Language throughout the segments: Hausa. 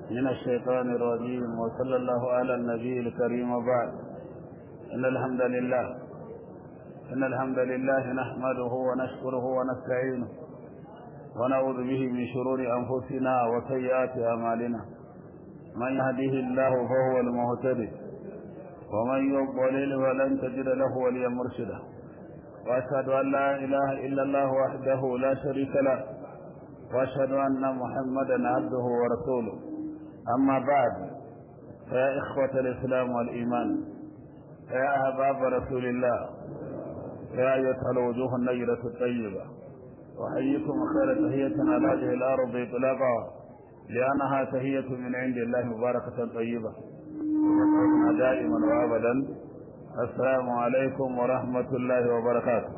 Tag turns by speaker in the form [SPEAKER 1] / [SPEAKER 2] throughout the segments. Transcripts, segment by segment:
[SPEAKER 1] من الشيطان الرجيم وصلى الله على النبي الكريم وبعد إن الحمد لله إن الحمد لله نحمده ونشكره ونستعينه ونعوذ به من شرور أنفسنا وسيئات أعمالنا من يهده الله فهو المهتدي ومن يضلل فلن تجد له وليا مرشدا وأشهد أن لا إله إلا الله وحده لا شريك له وأشهد أن محمدا عبده ورسوله أما بعد فيا إخوة الإسلام والإيمان يا أحباب رسول الله يا أيتها الوجوه النيرة الطيبة أحييكم خير تهية على هذه الأرض إطلاقا لأنها تهية من عند الله مباركة طيبة دائما وأبدا السلام عليكم ورحمة الله وبركاته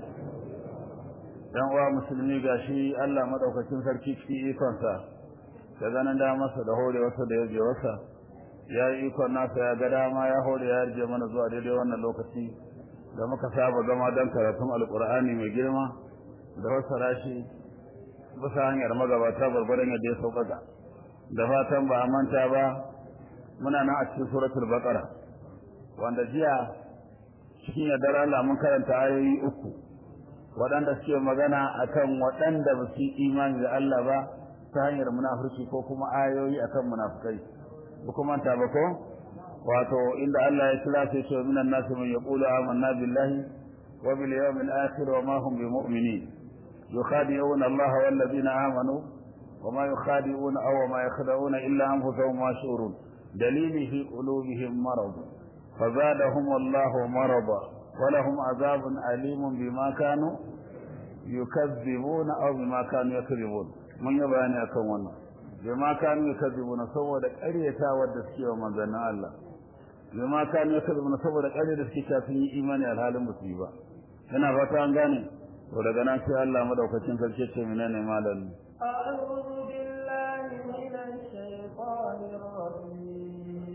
[SPEAKER 1] dan uwa musulmi gashi Allah madaukakin sarki cikin ikonsa da ganin da masa da hore wasa da yaje wasa ya yi ikon nasa ya ga dama ya hore ya rije mana zuwa daidai wannan lokaci da muka saba zama don karatun alkur'ani mai girma da wasu rashi bisa hanyar magabata gwargwadon yadda ya sauƙaƙa da fatan ba a manta ba muna nan a cikin suratul baqara wanda jiya cikin yardar Allah mun karanta ayoyi uku waɗanda suke magana akan waɗanda ba su imani da Allah ba ta hanyar munafurci ko kuma ayoyi akan munafukai ba kuma ta ba ko wato inda Allah ya kira sai ce minan nasu man yaqulu amanna billahi wa bil yawmil akhir wa ma hum bimu'minin yukhadi'una Allah wal ladina amanu wa ma yukhadi'una aw ma yakhda'una illa anfusahum wa shurun dalili fi qulubihim marad فزادهم الله مرضا ولهم عذاب أليم بما كانوا يكذبون أو بما كانوا يكذبون من يباني أكون بما كانوا يكذبون سوى دك أريتا ودسكي ومن ذن الله بما كانوا يكذبون سوى دك أريتا دسكي كافي إيماني الحال مصيبة هنا فتان غاني ودك ناسي الله مدوكتين فالكيش منين مالا
[SPEAKER 2] أعوذ بالله من الشيطان الرجيم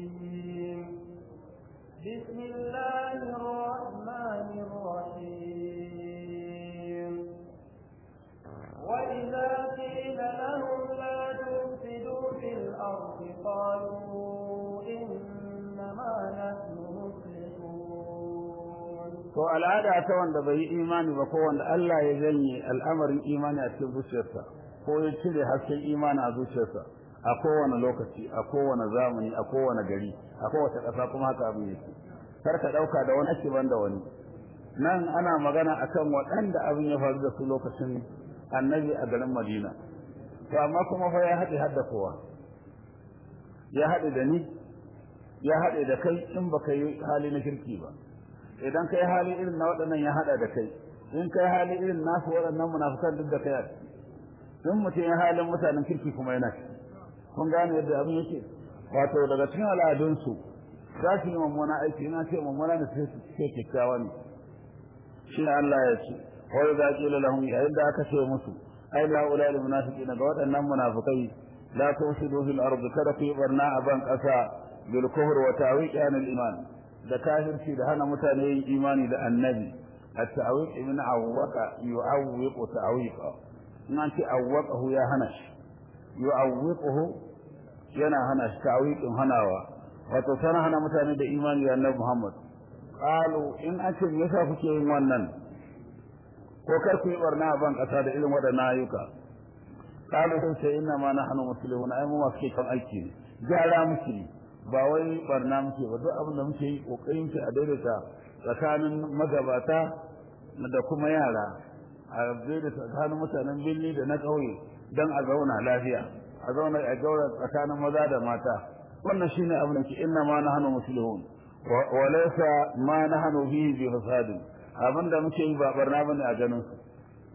[SPEAKER 2] بسم الله الرحمن الرحيم وإذا قيل لهم لا تفسدوا في الأرض قالوا إنما نحن مصلحون
[SPEAKER 1] to al'ada ta wanda bai yi imani ba ko wanda Allah ya janye al'amarin imani a cikin zuciyarsa ko ya cire hasken imani a zuciyarsa a kowane lokaci a kowane zamani a kowane gari a kowace ƙasa kuma haka abin yake kar ka ɗauka da wani ake ban da wani nan ana magana akan waɗanda abin ya faru da su lokacin annabi a garin madina to amma kuma fa ya haɗe hadda kowa ya haɗe da ni ya haɗe da kai in baka yi hali na kirki ba idan kai hali irin na waɗannan ya haɗa da kai in kai hali irin nasu waɗannan munafukan duk da kai a in mutum ya halin mutanen kirki kuma yana ciki kun gane yadda abin yake wato daga cikin al'adunsu za su yi mummuna aiki ina ce mummuna ne sai su ce kyakkyawa ne shi Allah ya ce wai za ki lahum yayin da aka ce musu ai la ula lil munafiqin ga waɗannan munafikai la tusidu fil ardi kada ku yi barna a ban ƙasa bil kufr wa ta'wiq an al iman da kafirci da hana mutane yin imani da annabi at-ta'wiq min awwaqa yu'awwiqu ta'wiqa in an ce awwaqahu ya hana shi yu'awwiquhu yana hana shi ta'wiqin hanawa wato sana hana mutane da imani da Annabi Muhammad qalu in ake me yasa kuke yin wannan ko kar ku yi barna a ban kasa da irin wadannan ayyuka qalu sai ce inna ma nahnu muslimun ai mu masu kan aiki ne gyara muke ba wai barna muke ba duk abin da muke yi kokarin ki a daidaita tsakanin magabata da kuma yara a daidaita tsakanin mutanen birni da na ƙauye dan a zauna lafiya a zauna a gaura tsakanin maza da mata wannan shine abin da ke inna ma nahnu muslihun wa laysa ma nahnu fihi bi fasadin abinda muke yi ba barna bane a ganin su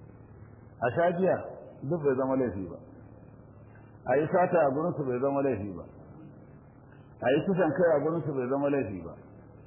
[SPEAKER 1] a shajiya duk bai zama laifi ba a yi sata a gurin su bai zama laifi ba a yi kusan kai a gurin su bai zama laifi ba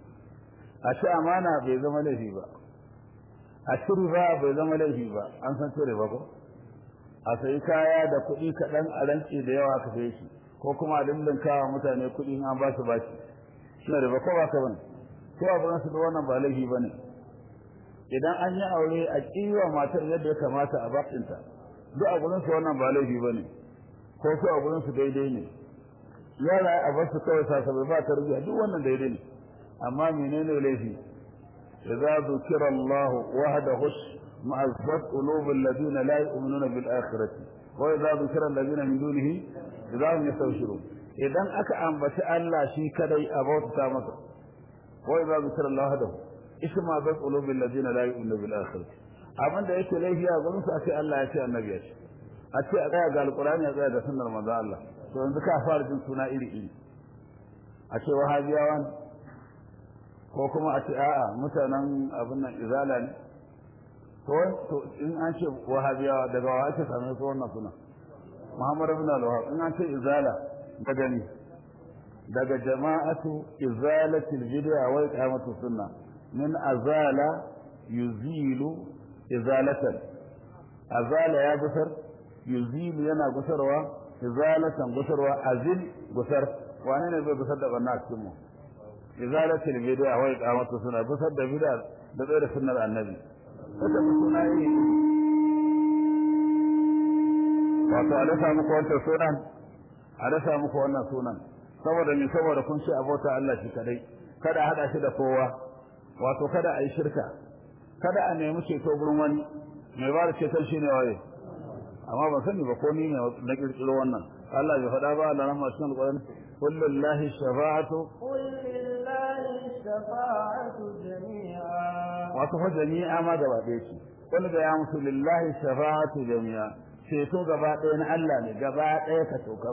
[SPEAKER 1] a ci amana bai zama laifi ba a ci riba bai zama laifi ba an san ci riba ko a sayi kaya da kuɗi kaɗan a rantsi da yawa ka sai shi ko kuma a dindinkawa mutane kuɗi in an ba su bashi shi riba ko ba ka bane ko a gurin su da wannan ba laifi ba ne idan an yi aure a kiwa matar yadda ya kamata a bakinta duk a gurin su wannan ba laifi bane ko su a gurin su daidai ne yara a basu kawai sasabai ba tarbiyya duk wannan daidai ne amma menene laifi idza dhukira Allah wahdahu ma'azzat qulubul ladina la yu'minuna bil akhirati wa idza dhukira alladhina min dunihi idza hum yastawshirun idan aka ambaci Allah shi kadai a bauta masa wa idza dhukira Allah wahdahu isma bi qulubil ladina la yu'minuna bil akhirati abin da yake laifi a gurin su a ce Allah ya ce annabi ya ce a ce a tsaya ga alqur'ani a tsaya da sunnar manzo Allah to yanzu ka fara jin suna iri iri a ce wahabiyawa ne ko kuma a ce a'a mutanen abin nan izala ne to in an ce wahabiyawa daga wa ake same su wannan suna Muhammad ibn al-Wahhab in an ce izala daga ni daga jama'atu izalatil bid'a wa iqamatu sunna min azala yuzilu izalatan azala ya gusar yuzilu yana gusarwa izalatan gusarwa azil gusar wane ne zai gusar da banna a cikin mu izalatul bid'a wa iqamatu sunna gusar da bid'a da tsare sunnar annabi wata suna yi wato a dasa muku wannan sunan a dasa muku wannan sunan saboda me saboda kun ce abota Allah shi kadai kada hada shi da kowa wato kada a yi shirka kada a nemi ceto gurin wani mai ba da ceton shi ne waye amma ban sani ba ko ni ne na kirkiro wannan Allah bai faɗa ba Allah rahma cikin alƙur'ani qul lillahi shafa'atu
[SPEAKER 2] قل لله الشفاعة جميعا
[SPEAKER 1] wato fa jami'a ma gaba ɗaya ce qul ga ya musu lillahi shafa'atu jami'a ceto gaba ɗaya na Allah ne gaba ɗaya ka tokam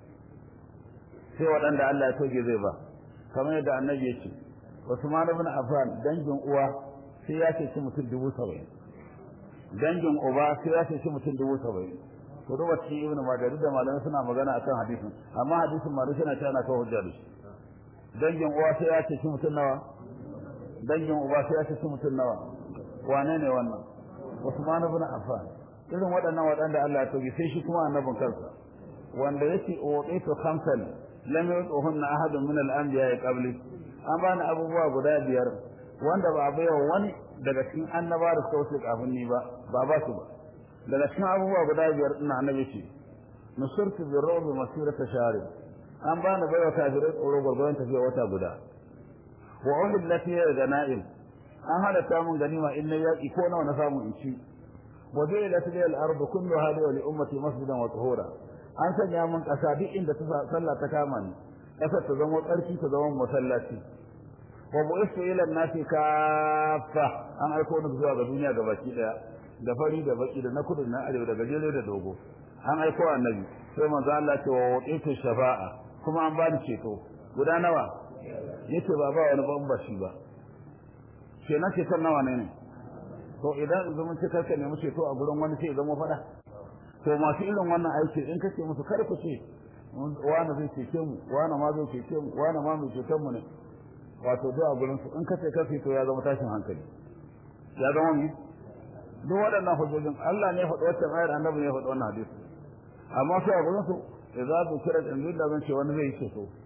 [SPEAKER 1] sai waɗanda Allah ya toge zai ba kamar yadda annabi ya ce Usman ibn Affan dangin uwa sai ya ce mutum dubu saba'in dangin uba sai ya ce mutum dubu saba'in to duba cikin ibnu majah duk da malamai suna magana akan hadisin amma hadisin ma suna cewa na kawo hujja da shi dangin uwa sai ya ce mutum nawa dangin uba sai ya ce mutum nawa wane ne wannan Usman ibn Affan irin waɗannan waɗanda Allah ya toge sai shi kuma annabin kansa wanda yake uqitu khamsan lam yutuhunna ahadun min al-anbiya qabli an bani abubuwa guda biyar wanda ba a baiwa wani daga cikin annaba da suka wuce kafin ni ba ba ba su ba daga cikin abubuwa guda biyar ina annabi ce nusurtu bi rawbi masirata shari an bani baiwa kafirai tsoro gwargwaron tafiya wata guda wa uhillat ya ganaim an halatta mun ganima in na yaki ko nawa na samu in ci wa ju'ilat li al-ard kulluha li wa li ummati masjidan wa tuhura an sanya mun kasa duk inda ta sallah ta kama ni kasar ta zama tsarki ta zama masallaci wa bu'istu ila an-nasi kaffa an aiko ni zuwa ga duniya ga baki daya da fari da baki da na kudu da na arewa da gajere da dogo an aiko annabi sai manzo Allah ce wa waqitu shafa'a kuma an bani ceto guda nawa yace ba ba wani ban ba shi ba kenan ceton nawa ne ne to idan zaman ce karka nemi ceto a gurin wani sai zama fada to masu irin wannan aiki in kace musu kar ku ce wani zai cece mu wani ma zai cece mu wani ma mai ceton mu ne wato duk a gurin su in kace kafi to ya zama tashin hankali ya zama mi duk waɗannan hujjojin Allah ne ya faɗi wacce ayar annabi ne ya faɗi wannan hadisi amma sai a gurin su idza dhukira al-injil da zan ce wani zai ce so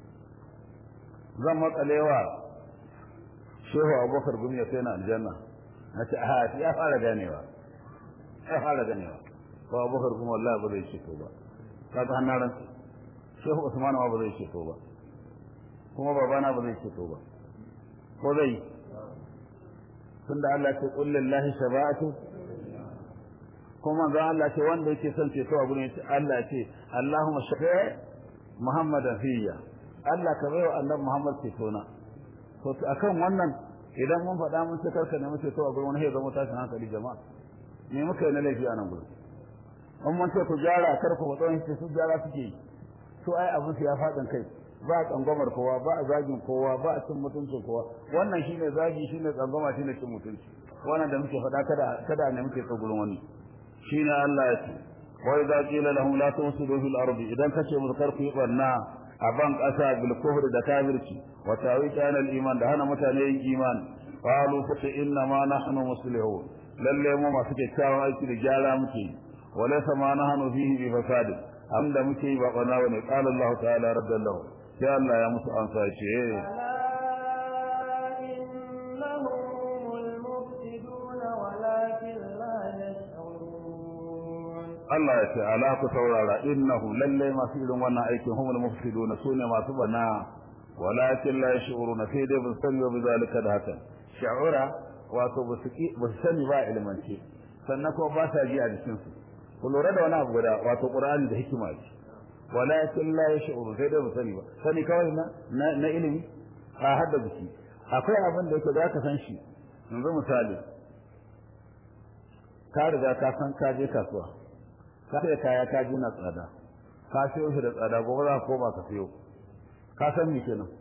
[SPEAKER 1] zan matsalewa shehu abubakar gumi ya kai na aljanna na ce a ya fara ganewa ya fara ganewa ko abubakar gumi wallahi ba zai ce to ba kaga hannaran shehu usman ma ba zai ce to ba kuma babana ba zai ce to ba ko zai tunda Allah ce qul lillahi shafa'atu kuma ga Allah ce wanda yake son ceto a gurin Allah ce Allahumma shafi' Muhammadan fiyya Allah ka bayo annabi Muhammad ceto na to akan wannan idan mun faɗa mun ce karka nemi ceto a gurin wani ya zama tashin hankali jama'a me muka yi na laifi a nan gurin in mun ce ku gyara kar ku faɗo shi su gyara suke yi to ai abin su ya faɗin kai ba a tsangwamar kowa ba a zagin kowa ba a cin mutuncin kowa wannan shine zagi shine tsangwama shine cin mutunci wannan da muke faɗa kada kada ne muke gurin wani shine Allah ya ce wa idza qila lahum la tusidu fil ardi idan kace musu kar ku yi barna a ban kasa bil kufr da kafirci wa tawita al iman da hana mutane yin iman qalu fa inna ma nahnu muslihun lalle mu masu kyakkyawan aiki da gyara muke wa laysa ma nahnu fihi bi fasad amda muke yi ba bana ne qala Allah ta'ala rabbana sai Allah ya musu ansa ce Allah ya ce ala ku saurara innahu lalle masu irin wannan aikin humul mufsiduna sune masu bana walakin la yash'uruna sai dai bin sani wa bizalika da haka sha'ura wato ba su sani ba ilmance sannan kuma ba sa ji a jikin su ku lura da wani abu guda wato qur'ani da hikima ce walakin la yash'uruna sai dai ba sani ba sani kawai na na ilimi a hadda jiki akwai abin da yake da ka san shi yanzu misali ka riga ka san ka je kasuwa ka sai kaya ka ji na tsada ka siyo shi da tsada gobe za ka koma ka siyo ka san me kenan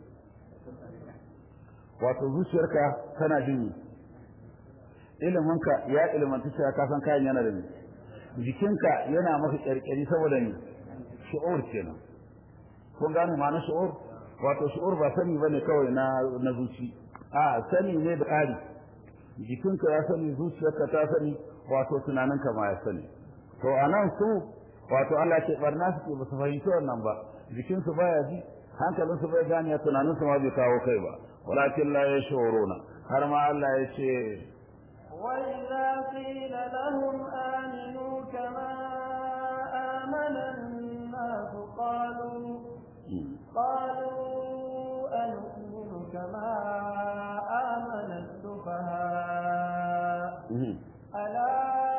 [SPEAKER 1] wato zuciyarka tana jin iliminka ya ilmanta cewa ka san kayan yana da ni jikinka yana maka kyarkyari saboda ni shi'ur kenan kun gane ma'anar shi'ur wato shi'ur ba sani bane kawai na na zuci a sani ne da ƙari jikinka ya sani zuciyarka ta sani wato tunaninka ma ya sani to anan su wato Allah ke barna suke ba su fahimci wannan ba jikinsu baya ji hankalinsu bai gane tunaninsu ma bai kawo kai ba walakin la yashuruna har ma Allah ya ce
[SPEAKER 2] وإذا قيل لهم آمنوا كما آمن الناس قالوا قالوا أنؤمن كما آمن السفهاء ألا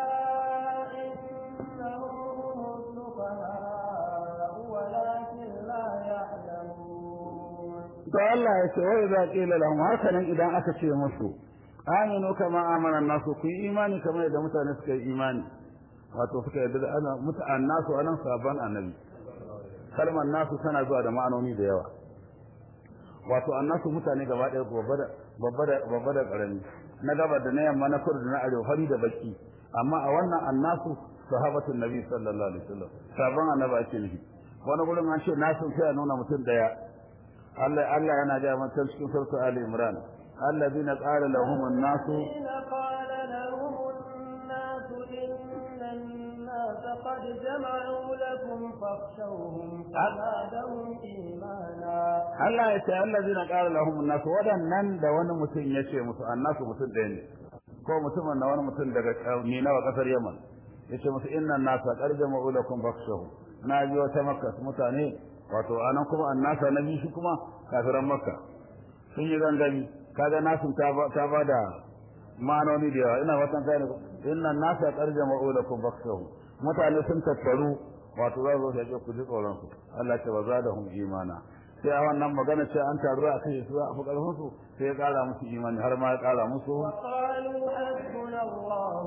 [SPEAKER 2] إنهم هم السفهاء ولكن لا يعلمون
[SPEAKER 1] to Allah ya ce wai za qila lahum hakanan idan aka ce musu aminu kama amana nasu ku yi imani kamar yadda mutane suka yi imani wato suka yadda ana mutane nasu anan sabon annabi kalmar nasu tana zuwa da ma'anoni da yawa wato annasu mutane gaba ɗaya babba da babba da ƙarami na gaba da na yamma na kudu da na arewa fari da baki amma a wannan annasu sahabatun nabi sallallahu alaihi wasallam sabon annabi ake nufi wani gurin an ce nasu sai a nuna mutum daya Allah Allah yana ga mutum cikin surta Ali Imran alladhina qala lahum an-nasu
[SPEAKER 2] قال لهم الناس إن الناس قد جمعوا لكم فاخشوهم فزادهم إيمانا
[SPEAKER 1] Allah ya ce allazina qala lahum an-nas wadannan da wani mutum ya ce musu annasu mutum ɗaya ne ko mutumin na wani mutum daga ni nawa kasar Yaman yace musu inna an-nasa qad jama'u lakum fakhshahu na ji wata makka mutane wato anan kuma annasa na biyu kuma kafiran makka sun yi gangami kaga nasun ta ba ta bada ma'anoni da yawa ina watan kai inna an-nasa qad jama'u lakum fakhshahu mutane sun tattaru wato za su zo ku ji tsoron su Allah ya ce wa zadahum imana sai a wannan magana ce an taru a kai su a fukarfin su sai ya kara musu imani har ma ya kara musu
[SPEAKER 2] وقالوا حسبنا الله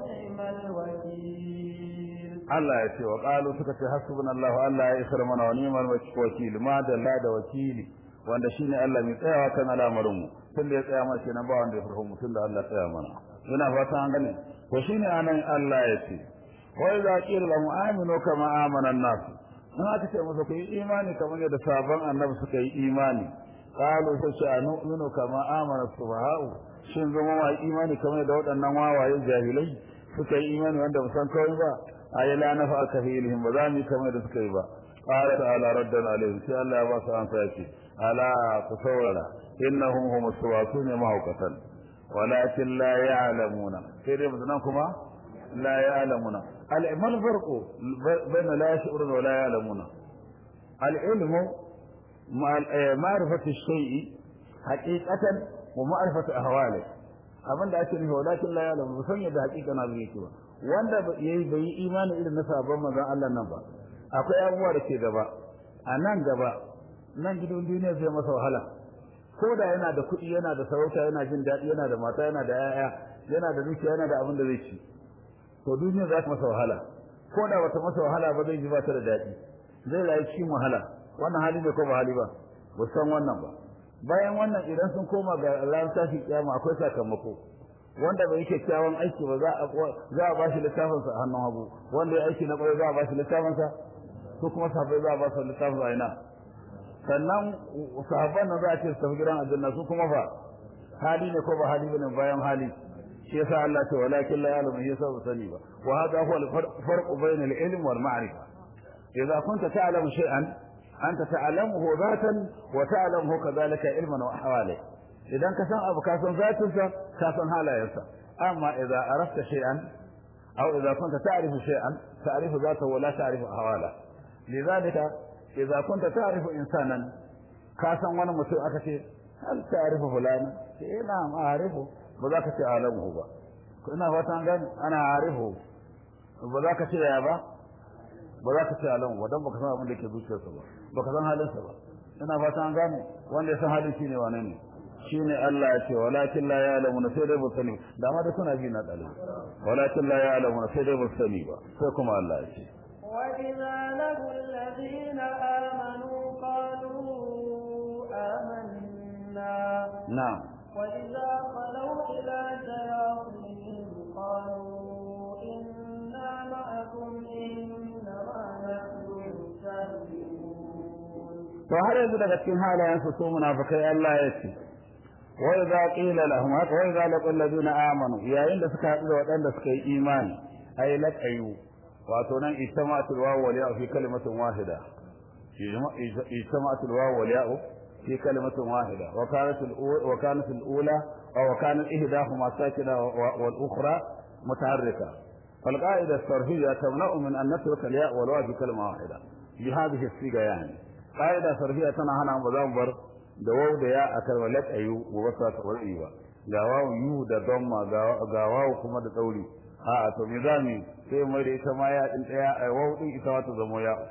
[SPEAKER 2] ونعم الوكيل
[SPEAKER 1] Allah ya ce wa qalu suka ce hasbunallahu Allah ya isar mana wa ni'mal wakil ma da la da wakili wanda shine Allah mai tsayawa kan al'amarin mu tun da ya tsaya mana kenan ba wanda ya farko mu tun da Allah ya tsaya mana ina fata an gane to shine anan Allah ya ce wa idza qila lahum aminu kama amana an-nas in aka ce musu ku yi imani kamar yadda sabon annabi suka yi imani qalu sai ce anu'minu kama amana subha'u shin zama ma imani kamar yadda waɗannan wawaye jahilai suka yi imani wanda ba san kawai ba ayi la nafa aka fi ilhim ba za mu yi kamar da suka yi ba qala ta'ala raddan alaihim sai Allah ya ba su amsa yake ala ku saurara innahum hum suwasun mahaukatan walakin la ya'lamuna sai dai mutan kuma la ya'lamuna al-iman farqu bayna la yash'uruna wa la ya'lamuna al-ilmu ma'rifatu ash-shay'i haqiqatan wa ma'rifatu ahwalihi abinda ake nufi walakin la ya'lamu ba san yadda haqiqa na yake ba wanda yayi bai yi imani irin na sabon manzon Allah nan ba akwai abubuwa da ke gaba a nan gaba nan gidan duniya zai masa wahala ko da yana da kuɗi yana da sarauta yana jin daɗi yana da mata yana da yaya yana da dukiya yana da abin da zai ci to duniya za ta masa wahala ko da bata masa wahala ba zai ji ba ta da daɗi zai rayu cikin wahala wannan hali ne ko ba hali ba ba san wannan ba bayan wannan idan sun koma ga ran tashi kiyama akwai sakamako wanda bai kyakkyawan aiki ba za a za a bashi littafin sa a hannun hagu wanda ya aiki na kwarai za a bashi littafin sa ko kuma sahabbai za a ba su littafin sa ina sannan sahabban nan za a ce su tafi gidan aljanna su kuma fa hali ne ko ba hali bane bayan hali shi yasa Allah ce walakin la ya'lamu yasa ba sani ba wa hadha huwa al-farq bayna al-ilm wal ma'rifa idza kunta ta'lamu shay'an anta ta'lamuhu dhatan wa ta'lamuhu kadhalika ilman wa ahwali idan ka san abu ka san zatinsa ka san halayensa amma idza arafta shay'an أو إذا كنت تعرف شيئا تعرف ذاته ولا تعرف أحواله لذلك إذا كنت تعرف إنسانا كاسا وانا مسوء أكتي هل تعرف فلانا إيه نعم أعرفه بذاك تعلمه با كنا فتان قال أنا أعرفه بذاك تعلمه بذاك تعلمه ودم بك سنة من لك بوشة سبا بك سنة حالين سبا ina fata an gane wanda ya san halin shine wane ne shine Allah ya ce walakin la ya'lamu sai dai ba sani da ma da suna ji na dalibi walakin la ya'lamu sai dai ba sani ba sai kuma Allah ya ce
[SPEAKER 2] وإذا لقوا الذين آمنوا قالوا آمنا
[SPEAKER 1] na'am
[SPEAKER 2] وإذا خلوا إلى شياطينهم قالوا إنا معكم إنما نحن مستهزئون
[SPEAKER 1] to har yanzu daga cikin halayen su su munafikai Allah ya ce wa idza qila lahum wa idza laqul ladina amanu yayin da suka haɗu da waɗanda suka yi imani ay laqayu wato nan ijtama'atul wawu wal ya'u fi kalimatin wahida ijtama'atul wawu wal ya'u fi kalimatin wahida wa kanat al wa kanat al ula aw kanat ihdahuma sakina wal ukhra mutaharrika فالقاعدة الصرفية تمنع من أن نترك الياء والواو في كلمة واحدة بهذه الصيغة يعني قاعدة صرفية تنا هنا مزامبر da wau da ya a kalmar laƙayu gobe sa ta wari ba ga wawu yu da domma ga wawu kuma da tsauri a a to me za mu sai mai da ita ma ya din daya a wawu din ita ma ta zama ya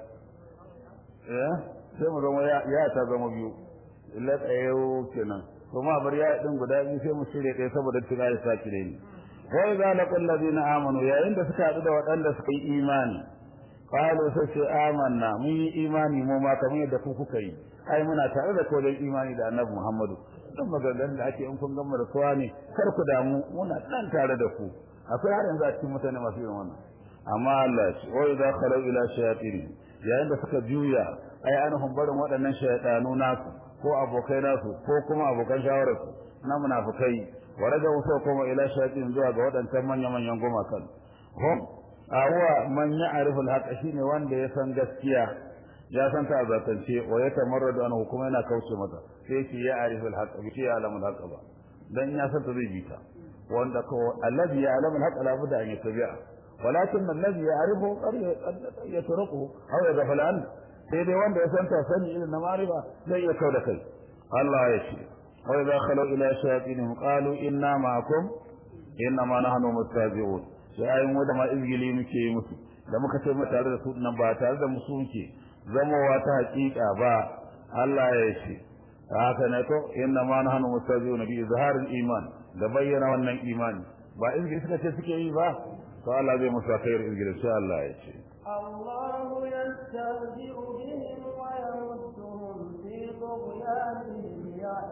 [SPEAKER 1] eh sai mu zama ya ya ta zama biyu laƙayu kenan to ma bar ya din guda biyu sai mu shirye ɗaya saboda tira ya sa kire ni wa idza laqul ladina amanu yayin da suka haɗu da waɗanda suka yi imani qalu sai ce amanna mun yi imani mu ma kamar yadda ku kuka yi ai muna tare da kodin imani da annabi Muhammadu duk maganganun da ake in kun gama da kowa ne kar ku damu muna nan tare da ku akwai har yanzu a cikin mutane masu yin wannan amma Allah ya ce wa idza khalu ila shayatin yayin da suka juya ai anhum barin waɗannan shaytanu nasu ko abokai nasu ko kuma abokan shawararsu na munafikai wa rajawu sai kuma ila shayatin zuwa ga waɗancan manya-manyan gumakan hum awa man ya'rifu al shine wanda ya san gaskiya ya san ta azatance wa ya tamarradu anhu kuma yana kauce mata sai shi ya arifu al-haqq bi shi ya alamu al ba dan ya san ta zai bi ta wanda ko alladhi ya alamu al-haqq la budda an yattabi'a walakin alladhi ya'rifu qad yatruku aw yaghfal an sai dai wanda ya san ta sani irin na mariba zai ya kauda kai Allah ya ce wa idha khalu ila shayatinihim qalu inna ma'akum inna ma nahnu mustazi'un sai ayin wanda ma izgili muke yi musu da muka ce mu tare da su nan ba tare da musu muke zamowa ta hakika ba Allah ya ce haka ne to inna ma nahnu mustazi'un bi izharil iman da bayyana wannan imani ba izgili suka ce suke yi ba to Allah zai musa khair izgili sai Allah ya ce
[SPEAKER 2] الله يستهزئ بهم ويمدهم في طغيانهم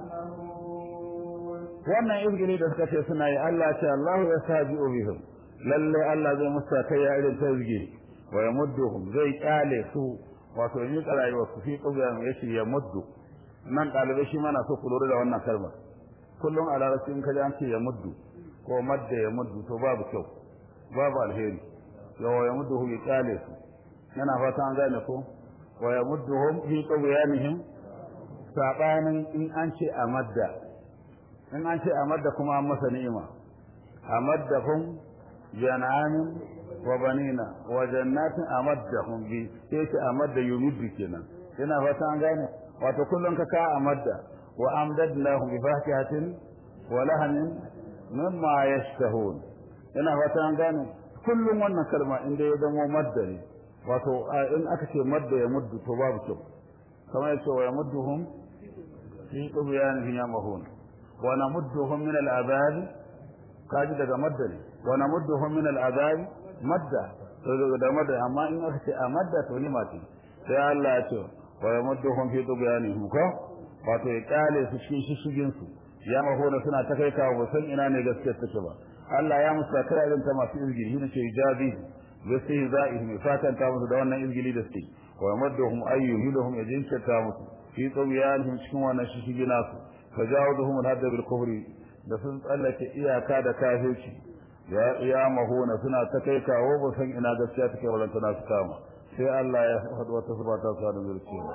[SPEAKER 2] يعمهون
[SPEAKER 1] wannan izgili da suka ce suna yi Allah ce Allah ya sabi'u bihim lalle Allah zai musa kai ya irin ta izgili wa yamudduhum zai kyale su wato yi rayuwa su fi tsubiyan ya ce ya muddu nan ɗalibai shi mana so ku lura da wannan kalmar kullum a larabci in ka ji an ce ya muddu ko madda ya muddu to babu kyau babu alheri yawa ya muddu ya kyale su yana fata an gane ko wa ya muddu hum fi tsubiyanihim sabanin in an ce a madda in an ce a madda kuma an masa ni'ima a madda hum jan'anin wa banina wa jannatin amaddahum bi sai ce amadda yumiddu kenan ina fata an gane wato kullun ka ka amadda wa amdadnahum bi fakihatin wa lahamin mimma yashtahun ina fata an gane kullun wannan kalma inda ya zama madda ne wato in aka ce madda ya muddu to babu kyau kamar yace wa yamudduhum fi tughyanihim yamahun wa namudduhum min al-azab kaji daga madda ne wa namudduhum min al-azab madda da madda amma in aka ce a madda to ni mati sai Allah ya ce wa yamudduhum fi tughyanihim ko wato ya kale su shi shigin su ya mahona suna ta kai kawo san ina ne gaskiya take ba Allah ya musa kai irin ta masu izgili shi ne ce ijabi yasihi za'ihim fatan ta musu da wannan izgili da suke wa yamudduhum ayyuhum yajinka ta musu fi tughyanihim cikin wannan shigin nasu fajawuduhum al-hadd bil kufri da sun tsallake iyaka da kafirci ya ya mahuna suna ta kai kawo ba san ina gaskiya take wannan tana su kama sai Allah ya faɗi wata subata sa da zurciya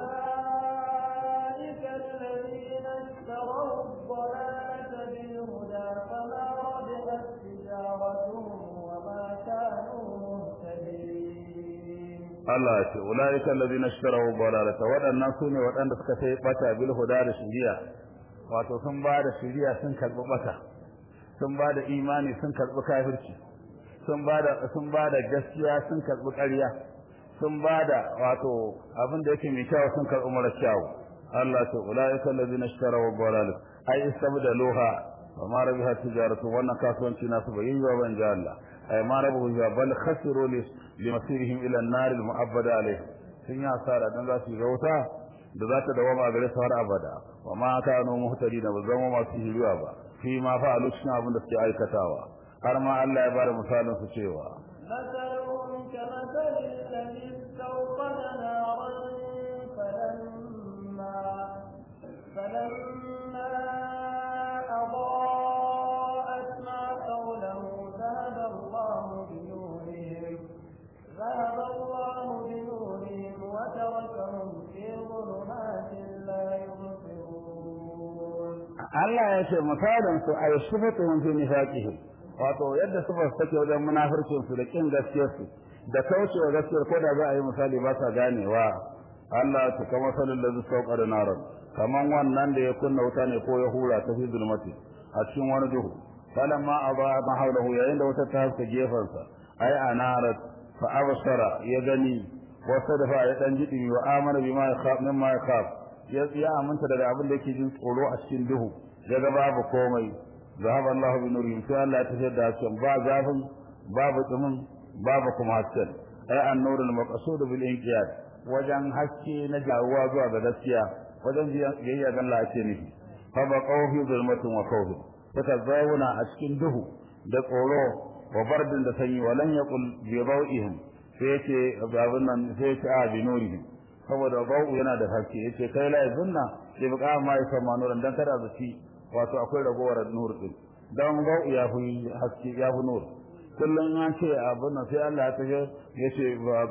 [SPEAKER 2] أولئك الذين اشتروا الضلالة بالهدى فما ربحت تجارتهم وما كانوا
[SPEAKER 1] Allah ya ce ulaika alladhina ishtaraw dalalata wadannan sune wadanda suka sai bata bil huda da shiriya wato sun ba da shiriya sun karbi bata sun ba da imani sun karbi kafirci sun ba da sun ba da gaskiya sun karbi ƙarya sun ba da wato abin da yake mai kyau sun karbi mara kyau Allah ce ulaika alladhina ishtaraw dalalata ai istabdaluha wa ma rabiha tijaratu wannan kasuwanci nasu bai yi ba ban Allah ay ma rabu ya bal khasiru li limasirihim ila an-nar al-mu'abbada alayh sun yi asara dan za su ga wuta da za ta dawama gare su har abada wa ma kanu muhtadina ba zama masu hiriwa ba fi ma fa'alu cikin abin da suke aikatawa har ma Allah ya bada misalin su cewa
[SPEAKER 2] مثلهم كمثل الذي استوقد نارا فلما فلما أضاءت ما حوله ذهب الله بنورهم ذهب الله بنورهم وتركهم في ظلمات لا يبصرون
[SPEAKER 1] Allah ya ce misalin su ay sifatuhum fi nifaqihim wato yadda sifar take wajen munafircin su da kin gaskiyar su da kaucewa gaskiyar ko da za a yi misali ba sa ganewa Allah ta kama salin da zai saukar da narar kaman wannan da ya kunna wuta ne ko ya hura ta fi zulmati a cikin wani duhu falamma aba ma haulahu yayin da wuta ta haska gefansa ai anarat fa absara ya gani wasa da fa ya dan jidi wa amana bima yakhaf mimma yakhaf ya ya aminta daga abin da yake jin tsoro a cikin duhu daga babu komai zahaba Allah bi nurihim sai Allah ya tafiyar da hasken ba zafin babu tsumin babu kuma hasken ai an-nurul maqsud bil inqiyad wajen haske na jawuwa zuwa ga gaskiya wajen biyayya ga Allah ake nufi fa ba qawfi zulmatin wa khawf suka zauna a cikin duhu da tsoro wa bardin da sanyi walan yaqul bi dawihim sai yace abin nan sai yace a bi nurihim saboda bau yana da haske yace kai la zunna sai buka ma ya sama nuran dan kada zaci wato akwai ragowar nur din dan bau ya fi haske ya fi nur kullun ya ce abin nan sai Allah ya tafi yace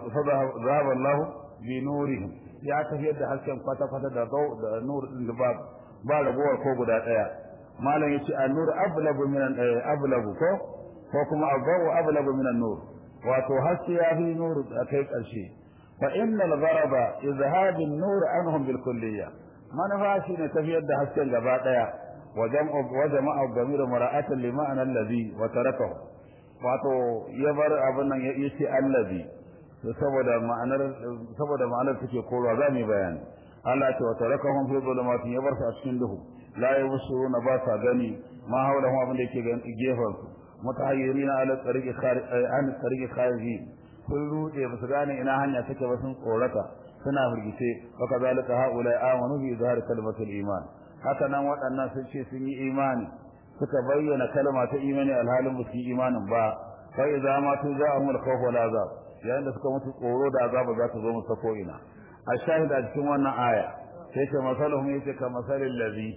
[SPEAKER 1] zahaba Allah bi nurihim ya tafiyar da hasken kwata kwata da bau da nur din da ba ba ragowar ko guda daya malam yace an-nur ablagu min ablagu ko ko kuma abu ablagu min an-nur wato haske ya fi nur a kai karshe فإن الغرض إذهاب النور عنهم بالكلية ما نفاشي نتفيد حسن جباتا وجمع وجمع الضمير مراءة لمعنى الذي وتركه wato ya bar abin nan ya ce allazi saboda ma'anar saboda ma'anar take korwa za mu bayani Allah ya ce wa tarakahum fi dhulumatin ya bar su a cikin duhu la yabsuruna ba sa gani ma hawlahum abin da yake gefen su mutahayyirina ala tariqi kharij an tariqi kharij sun rude ba su gane ina hanya take ba sun tsorata suna firgice wa kazalika haula amanu bi izhar kalmatul iman haka nan waɗannan sun ce sun yi imani suka bayyana kalma ta imani alhalin ba su yi imanin ba fa idza ma tu za'ahum al-khawf wal azab yayin da suka mutu tsoro da azaba za ta zo musu ko ina a shahida cikin wannan aya sai ce masaluhum yace ka masalil ladhi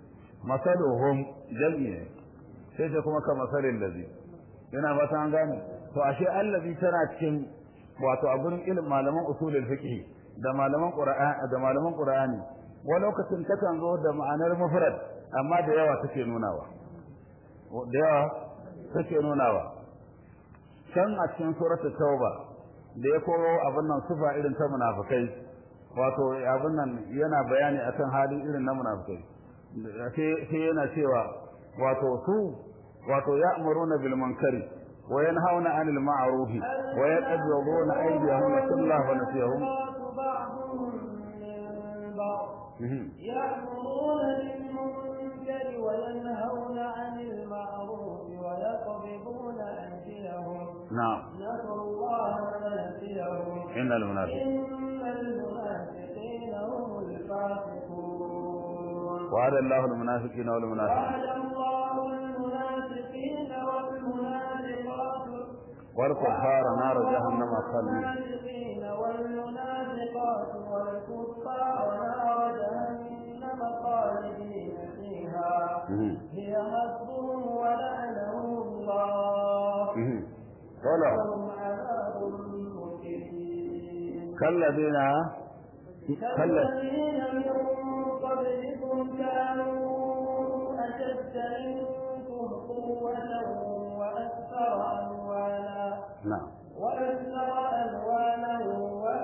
[SPEAKER 1] masaluhum jam'i sai ce kuma ka masalil ladhi yana ba ta an gane to ashe allazi tana cikin wato a gurin ilimin malaman usulul fiqh da malaman qur'ani da malaman qur'ani wa lokacin takan zo da ma'anar mufrad amma da yawa take nunawa da yawa take nunawa can a cikin suratul tauba da ya koro abin nan sufa irin ta munafikai wato abin nan yana bayani akan halin irin na munafikai sai yana cewa wato su wato ya'muruna bil munkari وينهون عن المعروف ويقبضون أيديهم نسوا الله ونسيهم
[SPEAKER 2] بعضهم من بعض يأمرون بالمنكر وينهون عن المعروف ويقبضون أيديهم
[SPEAKER 1] نعم
[SPEAKER 2] نسوا الله ونسيهم
[SPEAKER 1] إن المنافقين
[SPEAKER 2] إن المنافقين هم الفاسقون
[SPEAKER 1] وعد الله المنافقين والمنافقين
[SPEAKER 2] وعد الله المنافقين والمنافقات
[SPEAKER 1] والكفار نار جهنم خالدين
[SPEAKER 2] والمنافقين والمنافقات والكفار نار جهنم خالدين فيها
[SPEAKER 1] مهم.
[SPEAKER 2] هي حسبهم ولعنهم الله
[SPEAKER 1] ولا
[SPEAKER 2] لهم عذاب مقيم
[SPEAKER 1] كالذين كالذين
[SPEAKER 2] كالذين من قبلكم كانوا أشد منكم قوة وأكثر أموالا
[SPEAKER 1] نعم
[SPEAKER 2] وأكثر أموالا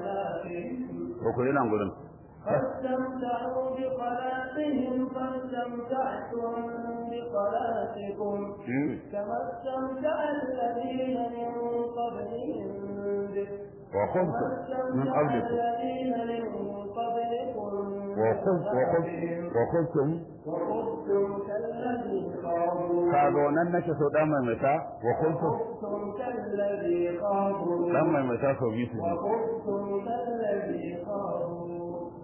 [SPEAKER 2] خلاقهم
[SPEAKER 1] ko ku yi nan gurin
[SPEAKER 2] فاستمتعوا بخلاقهم فاستمتعتم بخلاقكم
[SPEAKER 1] Hmm?
[SPEAKER 2] كما استمتع الذين من قبلهم به
[SPEAKER 1] وخذتم من
[SPEAKER 2] واستمتع
[SPEAKER 1] قبلكم
[SPEAKER 2] الذين من قبلكم
[SPEAKER 1] وخذ وخذ وخذتم
[SPEAKER 2] وخذتم كالذي خاضوا
[SPEAKER 1] kaga wannan nake so dan mai mata wa khudtum
[SPEAKER 2] وخذتم كالذي خاضوا
[SPEAKER 1] dan mai mata so biyu su ji
[SPEAKER 2] وخذتم كالذي خاضوا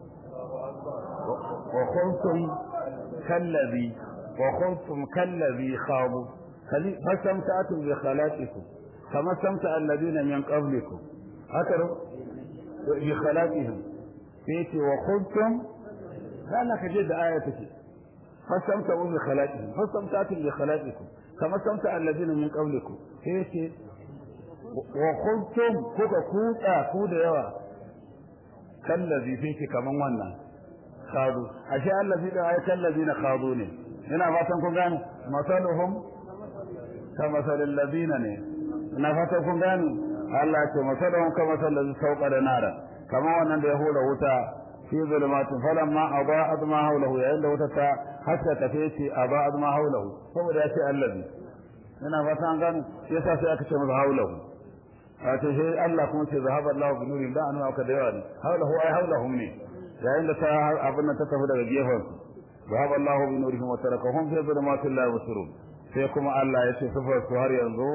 [SPEAKER 1] wa khudtum kallazi wa khudtum kallazi khadu kali fasamta'tum bi khalaqikum kama samta alladhina min qablikum haka bi khalaqihim sai wa khudtum kana kaje da aya take fasamta'u bi khalaqihim fasamta'tum bi khalaqikum kama samta alladhina min qablikum sai wa khudtum kuka kuka ku da yawa kallazi sai ce kaman wannan khadu ashe allazi da ay kallazina khadu ne ina fatan kun gane masaluhum kama salil ladina ne ina fatan kun gane Allah ya ce masaluhum kama salil sauqa da nara kama wannan da ya hula wuta fi zulumatin falamma adaa'at ma hawlahu yayin da wuta ta haska tafe ce adaa'at ma hawlahu saboda ya ce allazi ina fatan gane yasa sai aka ce masa hawlahu wato sai Allah kuma ce zahaba Allah bi nurin da an aka da yawa ne haulahu ai haulahum ne yayin da ta abin nan ta tafi daga gefen su zahaba Allah bi nurihim wa tarakahum fi dhulumatil la yubsirun sai kuma Allah ya ce sifar su har yanzu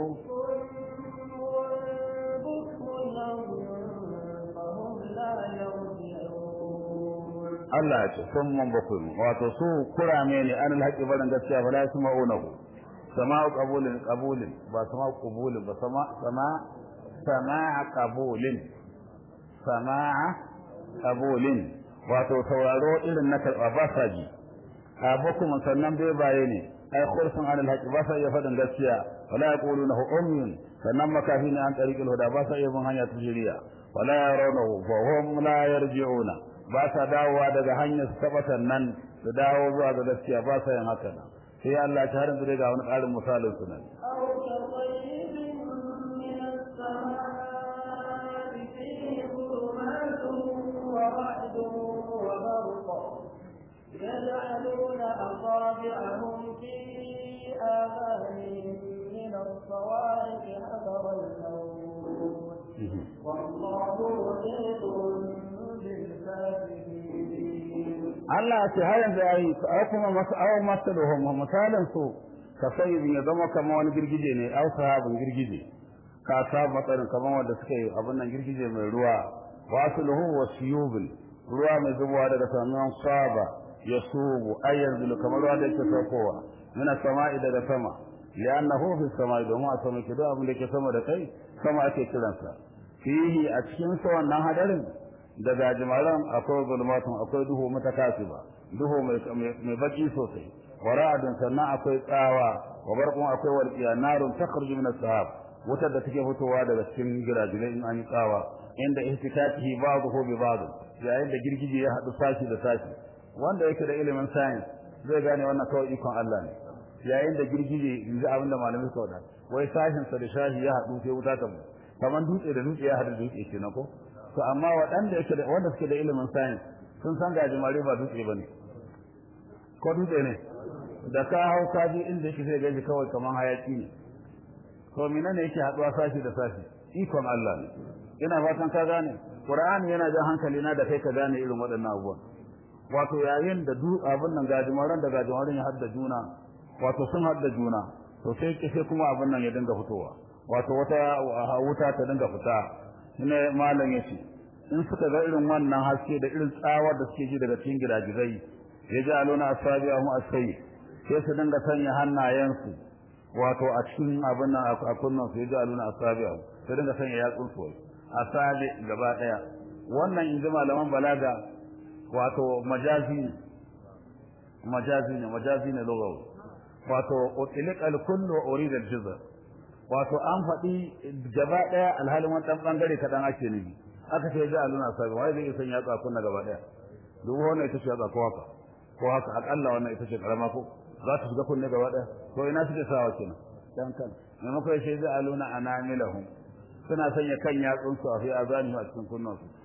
[SPEAKER 1] Allah ya ce sun mun bakwai wato su kurame ne an alhaqi barin gaskiya fa la yasma'unahu sama'u qabulin qabulin ba sama'u qabulin ba sama sama sama'a qabulin sama'a qabulin wato sauraro irin na karba ba sa ji abukum sannan bai baye ne ai khursun anil haqi ba sa iya fadin gaskiya wala yaqulunahu umyun sannan makafi ne an tariqil huda ba sa iya bin hanya tijiriya wala yarawnahu fa hum la yarji'una ba sa dawowa daga hanyar su tabbatan nan su dawo zuwa ga gaskiya ba sa yin haka nan sai Allah ta harin ga wani ƙarin misalin su nan
[SPEAKER 2] أو كطيب من السماء فيه ظلمات ورعد وبرق يجعلون أصابعهم في آذانهم من الصواعق حذر الموت والله محيط بالكافرين
[SPEAKER 1] Allah ce har yanzu yayi ai kuma masu aw masaluhum misalan su ka sai ya zama kamar wani girgije ne aw sahabin girgije ka sa matsarin kamar wanda suka yi abin nan girgije mai ruwa wasuluhu wasiyubul ruwa mai zubowa daga saman saba yasubu ay yanzu kamar ruwa da yake saukowa mina sama'i daga sama li'annahu fi sama'i domin a sama ke duk abin da ke sama da kai sama ake kiransa fihi a cikin sa wannan hadarin daga jimaran akwai zulmatun akwai duhu mutakasiba duhu mai mai baki sosai wara'adun sannan akwai tsawa wa barqun akwai walqiya narun takhruju min as-sahab wutar da take fitowa daga cikin girajilai in an yi tsawa inda ihtikatihi ba'dahu bi ba'd yayin da girgije ya hadu sashi da sashi wanda yake da ilimin science zai gane wannan kawai ikon Allah ne yayin da girgije yanzu abinda malamai suka wada wai sashin sa da shashi ya hadu sai wuta ta mu kamar dutse da dutse ya hadu dutse kenan ko to amma waɗanda yake da wanda suke da ilimin science sun san gajimare ba dutse bane ko dutse ne da ka hau ka je inda yake sai gaji kawai kamar hayaki ne to menene yake haduwa sashi da sashi ikon Allah ne ina fatan ka gane Qur'ani yana jan hankali na da kai ka gane irin waɗannan abubuwan wato yayin da du abin nan gajimaran da gajimaran ya hadda juna wato sun hadda juna to sai sai kuma abin nan ya dinga fitowa wato wata wuta ta dinga fita ne malam yace in suka ga irin wannan haske da irin tsawar da suke ji daga cikin gidajizai ya ji aluna asabi'ahum asai sai su dinga sanya hannayensu wato a cikin abin nan a kunnan su ya ji aluna asabi'ahum sai dinga sanya yatsun su asabi gaba daya wannan in ji malaman balaga wato majazi ne majazi ne majazi ne lugawi wato utliq al-kullu wa urida al-juz'a wato an faɗi gaba ɗaya alhalin wani ɗan ɓangare kaɗan ake nufi aka ce ji aluna sabi wai zai san yatsa kunna gaba ɗaya duk wannan ita ce yatsa ko haka ko haka akalla wannan ita ce karama ko za ta shiga kunne gaba ɗaya ko ina suke sawa kenan dan kan maimakon ya ce ji aluna anamilahum suna sanya kan yatsun su a fi azani a cikin kunnan su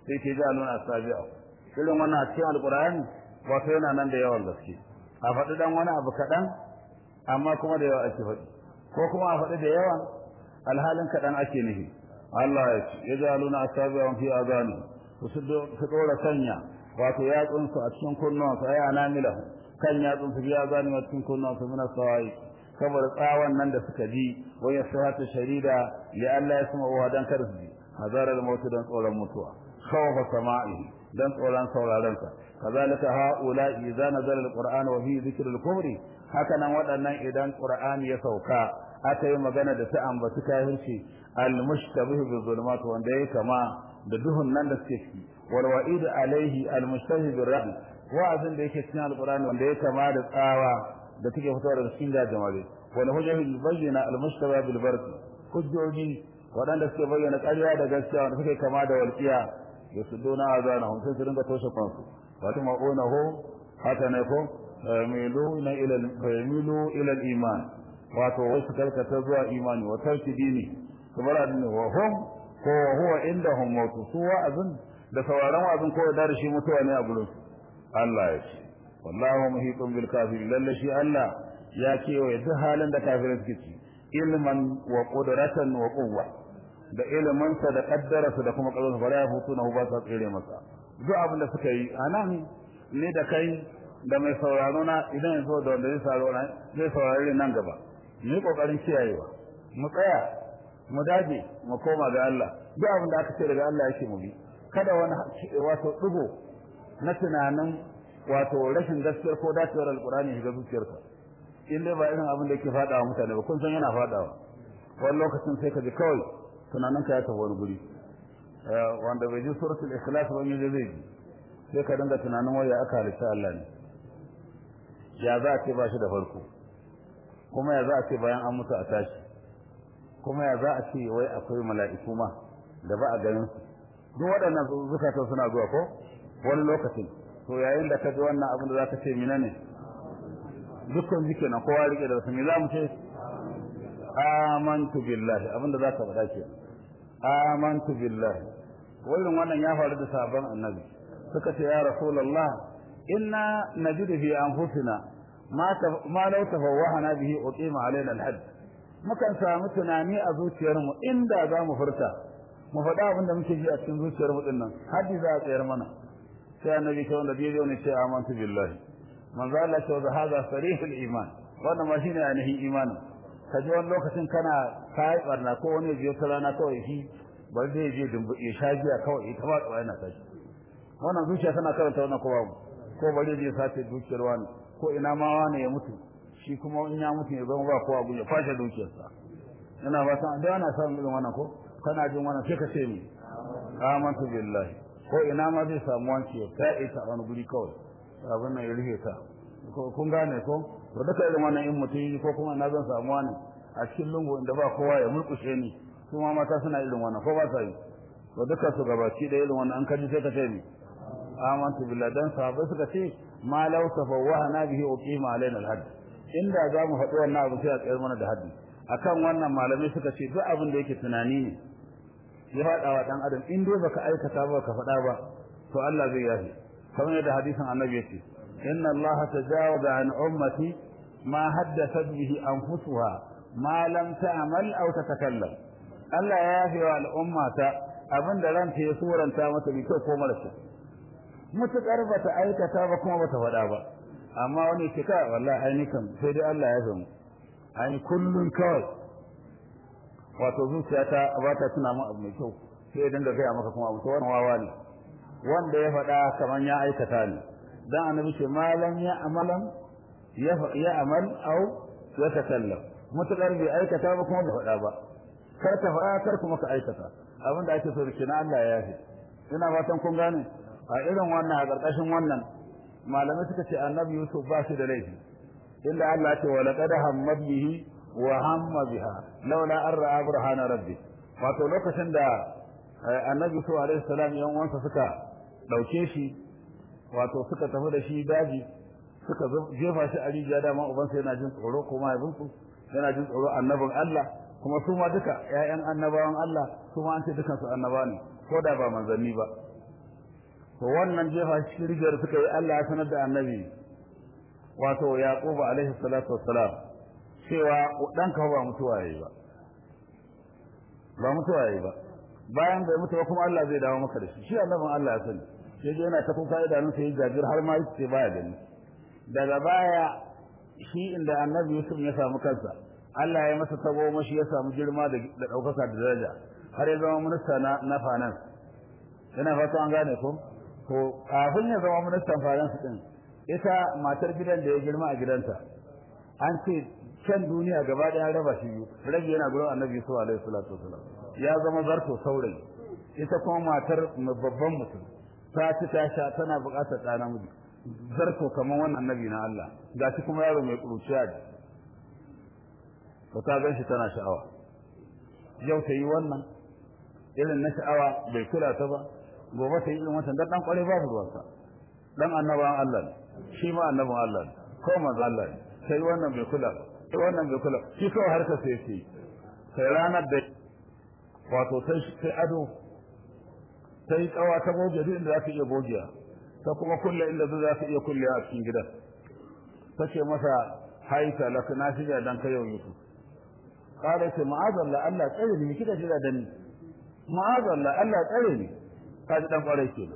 [SPEAKER 1] sai ke jaluna asabi'a irin wannan a cikin alqur'ani wato yana nan da yawan gaske a faɗi dan wani abu kaɗan amma kuma da yawa ake faɗi ko kuma a faɗi da yawan alhalin kaɗan ake nufi Allah ya ce ya jaluna asabi'a fi azani su ɗora sanya wato yatsunsu a cikin kunnuwansu ai anamila kan yatsunsu biya zani a cikin kunnuwansu mina sawai saboda tsawon nan da suka ji waya sahata sharida ya Allah ya sama wa dan kar su ji hazarar mautu dan tsoron mutuwa khawfa sama'i dan tsoron sauraron sa kazalika haula idza nazala alquran wa fi dhikr alkufri haka nan waɗannan idan qur'ani ya sauka aka yi magana da ta ambaci kafirci almushtabih bi zulumat wanda yake kama da duhun nan da suke ciki wal wa'id alaihi almushtabih bi rahm wa'azin da yake cikin alqur'ani wanda yake kama da tsawa da take fitowa daga cikin gajimare wal hujjah bayyana almushtabih bil barq hujjoji waɗanda suke bayyana ƙarya da gaskiya wanda suke kama da walƙiya yasudduna azanahum sai su dinga toshe kansu wato ma'unahu haka ne ko miluna ila milu ila al-iman wato wasu karkata zuwa imani wa tarki dini kamar addini wa hum ko huwa indahum mautu su wa'azin da sauraron wa'azin ko da shi mutuwa ne a gurin Allah ya ce wallahu muhitun bil kafirin lalle shi Allah ya kewaye duk halin da kafirai suke ci ilman wa qudratan wa quwwa da ilimin sa da kaddara da kuma karfin fara ya hutu na ba sa tsere masa duk abin da suka yi anan ne da kai da mai sauraro na idan yanzu da wanda zai sauraro na zai saurare nan gaba mu kokarin kiyayewa mu tsaya mu dage mu koma ga Allah duk abin da aka ce daga Allah yake mu bi kada wani wato dugo na tunanin wato rashin gaskiyar ko dacewar alkurani shiga zuciyarka in dai ba irin abin da yake fadawa mutane ba kun san yana fadawa wani lokacin sai ka ji kawai tunaninka ya tafi wani guri wanda bai ji suratul ikhlas ba ne zai ji sai ka dinga tunanin waya aka halitta Allah ne ya za a ce ba shi da farko kuma ya za a ce bayan an mutu a tashi kuma ya za a ce wai akwai mala'iku ma da ba a ganin su duk waɗannan zukatan suna zuwa ko wani lokacin to yayin da ka ji wannan abin da za ka ce mina ne dukkan jike na kowa rike da wasu me za mu ce amantu billahi abin da za ka faɗa ke amantu billahi wannan wannan ya faru da sabon annabi suka ce ya rasulullah inna najidu fi anfusina ma ma law tafawwahana bihi uqima alaina alhad mukan samu tunani a zuciyarmu inda za mu furta mu faɗa abin da muke ji a cikin zuciyarmu din nan haddi za a tsayar mana sai annabi ta wanda bai zo ne ce amantu billahi manzo Allah ce wa hada sarihul iman wannan ma shine ainihin imanin ka ji wani lokacin kana kai barna ko wani biyo ta rana kawai shi bari zai je ya sha giya kawai ita ba tsawai na tashi wannan zuciya tana karanta wannan ko babu ko bari zai sace dukiyar wani ko ina ma wani ya mutu shi kuma in ya mutu ya zama ba kowa ya kwashe dukiyarsa ina ba san da ana samun irin wannan ko kana jin wannan sai ka ce mi amantu billahi ko ina ma zai samu wanki ya kai ta wani guri kawai abin nan ya rufe ta kun gane ko to duka irin wannan in mutum ko kuma na zan samu wani a cikin lungu inda ba kowa ya murkushe ni su ma mata suna irin wannan ko ba sa yi to duka su gabaci da irin wannan an kaji sai ka ce mi amantu billahi dan sahabbai suka ce ma law tafawwahana bihi uqima alaina alhadd inda za mu faɗi wannan abu sai a tsayar mana da haddi akan wannan malamai suka ce duk abin da yake tunani ne ya faɗa wa ɗan adam in dai baka aikata ba ka faɗa ba to Allah zai yafi kamar yadda hadisin annabi yace inna Allah tajawaza an ummati ma haddathat bihi anfusuha ma lam ta'mal aw tatakallam Allah ya yafi wa al'ummata abinda ranta ya suranta mata bi ko mara kyau mutukar bata aikata ba kuma bata faɗa ba amma wani ke ka wallahi ainihin sai dai Allah ya zama ai kullun kawai wato zuciya ta ba ta tuna mu abu mai kyau sai ya dinga gaya maka kuma abu to wannan wawa ne wanda ya faɗa kaman ya aikata ne dan annabi ce malam ya amalan ya amal au ya takallam mutakar bai aikata ba kuma bai faɗa ba kar ka faɗa kar kuma ka aikata abinda ake so rike na Allah ya yafi ina fatan kun gane a irin wannan a ƙarƙashin wannan malamai suka ce annabi Yusuf ba shi da laifi inda Allah ya ce wa laqad hammat bihi wa hamma biha laula an ra'a burhana rabbi wato lokacin da annabi Yusuf alaihi salam yan uwansa suka dauke shi wato suka tafi da shi daji suka jefa shi a rijiya dama ubansa yana jin tsoro ko mahaifinsu yana jin tsoro annabin Allah kuma su ma duka ƴaƴan annabawan Allah su ma an ce dukansu annaba ne ko da ba manzanni ba to wannan jefa cikin rijiyar suka yi Allah ya sanar da annabi wato Yaqub alaihi salatu wassalam cewa ɗanka ba mutuwa yayi ba ba mutuwa yayi ba bayan bai mutu ba kuma Allah zai dawo maka da shi shi annabin Allah ya sani sai dai yana ta kuka idanun sai jajir har ma yace baya gani daga baya shi inda annabi Yusuf ya samu kansa Allah ya masa tabo mashi ya samu girma da ɗaukaka da daraja har ya zama minista na na finance ina fata an gane ko to kafin ya zama ministan finance din ita matar gidan da ya girma a gidanta an ce can duniya gaba ɗaya raba shi biyu rabi yana gurin annabi Yusuf alaihi salatu wasalam ya zama zarto saurayi ita kuma matar babban mutum ta ci ta sha tana buƙatar ɗa namiji zarto kamar wannan annabi na Allah ga shi kuma yaro mai ƙuruciya ne to ta gan shi tana sha'awa yau ta yi wannan irin na sha'awa bai kula ta ba gobe ta yi irin wancan dan dan kware babu ruwansa dan annabawan Allah ne shi ma annabawan Allah ne ko manzo Allah ne sai wannan bai kula sai wannan bai kula shi kawai harkar sai sai sai ranar da wato sai sai ado sai kawa ta goge duk inda za ta iya gogiya ta kuma kulle inda za ta iya kulle a cikin gidan tace masa haita laka na shiga dan kai yau Yusuf kare ce ma'azalla Allah tsare ni kika jira da ni ma'azalla Allah tsare ni kaji dan kwarai ke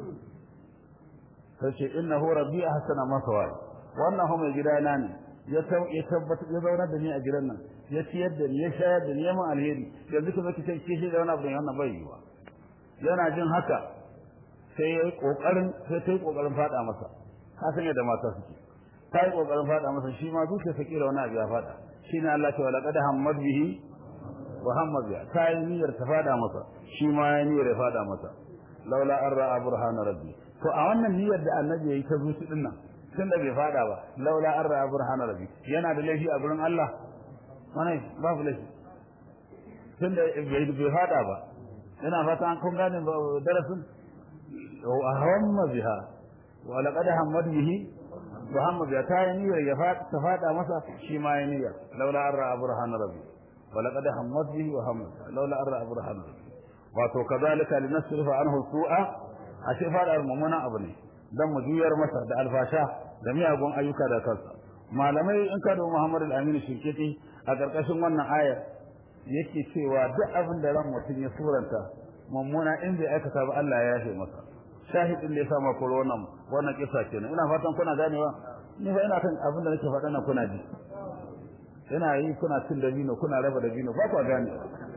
[SPEAKER 1] sai ce innahu rabbi ahsana maswaya wannan ho mai gidana ne ya ya tabbata ya zauna da ni a gidan nan ya ciyar da ni ya shayar da ni ya mun alheri yanzu kuma kike ce shi da wani abu wannan bai yi ba yana jin haka sai yayi kokarin sai ta yi kokarin fada masa ka san yadda mata suke ta yi kokarin fada masa shi ma zuciya sa kira wani abu ya fada shine Allah ta wala qad hammad bihi wa hammad biha ta yi niyyar ta fada masa shi ma ya niyyar ya fada masa laula an ra'a burhana rabbi to a wannan niyyar da annabi yayi ta zuci din nan tunda bai fada ba laula an ra'a burhana rabbi yana da laifi a gurin Allah wani babu laifi tunda bai fada ba ina fata an kun gane darasin wa hamma biha wa laqad hammad bihi wa hamma biha ta yi niyyar ya fada ta fada masa shi ma ya niyyar laula an ra'a burhana rabbi wa laqad hammad bihi wa hamma laula an ra'a burhana rabbi wato kazalika linasrifa anhu su'a ashe fadar mumuna abu ne dan mu juyar masa da alfasha da miyagun ayyuka da kansa malamai in ka da Muhammad al-Amin Shinkiti a karkashin wannan aya yake cewa duk abin da ran mutum ya suranta mummuna in bai aikata ba Allah ya yafe masa shahidin da ya sama ko wannan wannan kisa kenan ina fatan kuna ganewa ni fa ina kan abin da nake faɗa nan kuna ji ina yi kuna cin dabino kuna raba dabino ba ku gane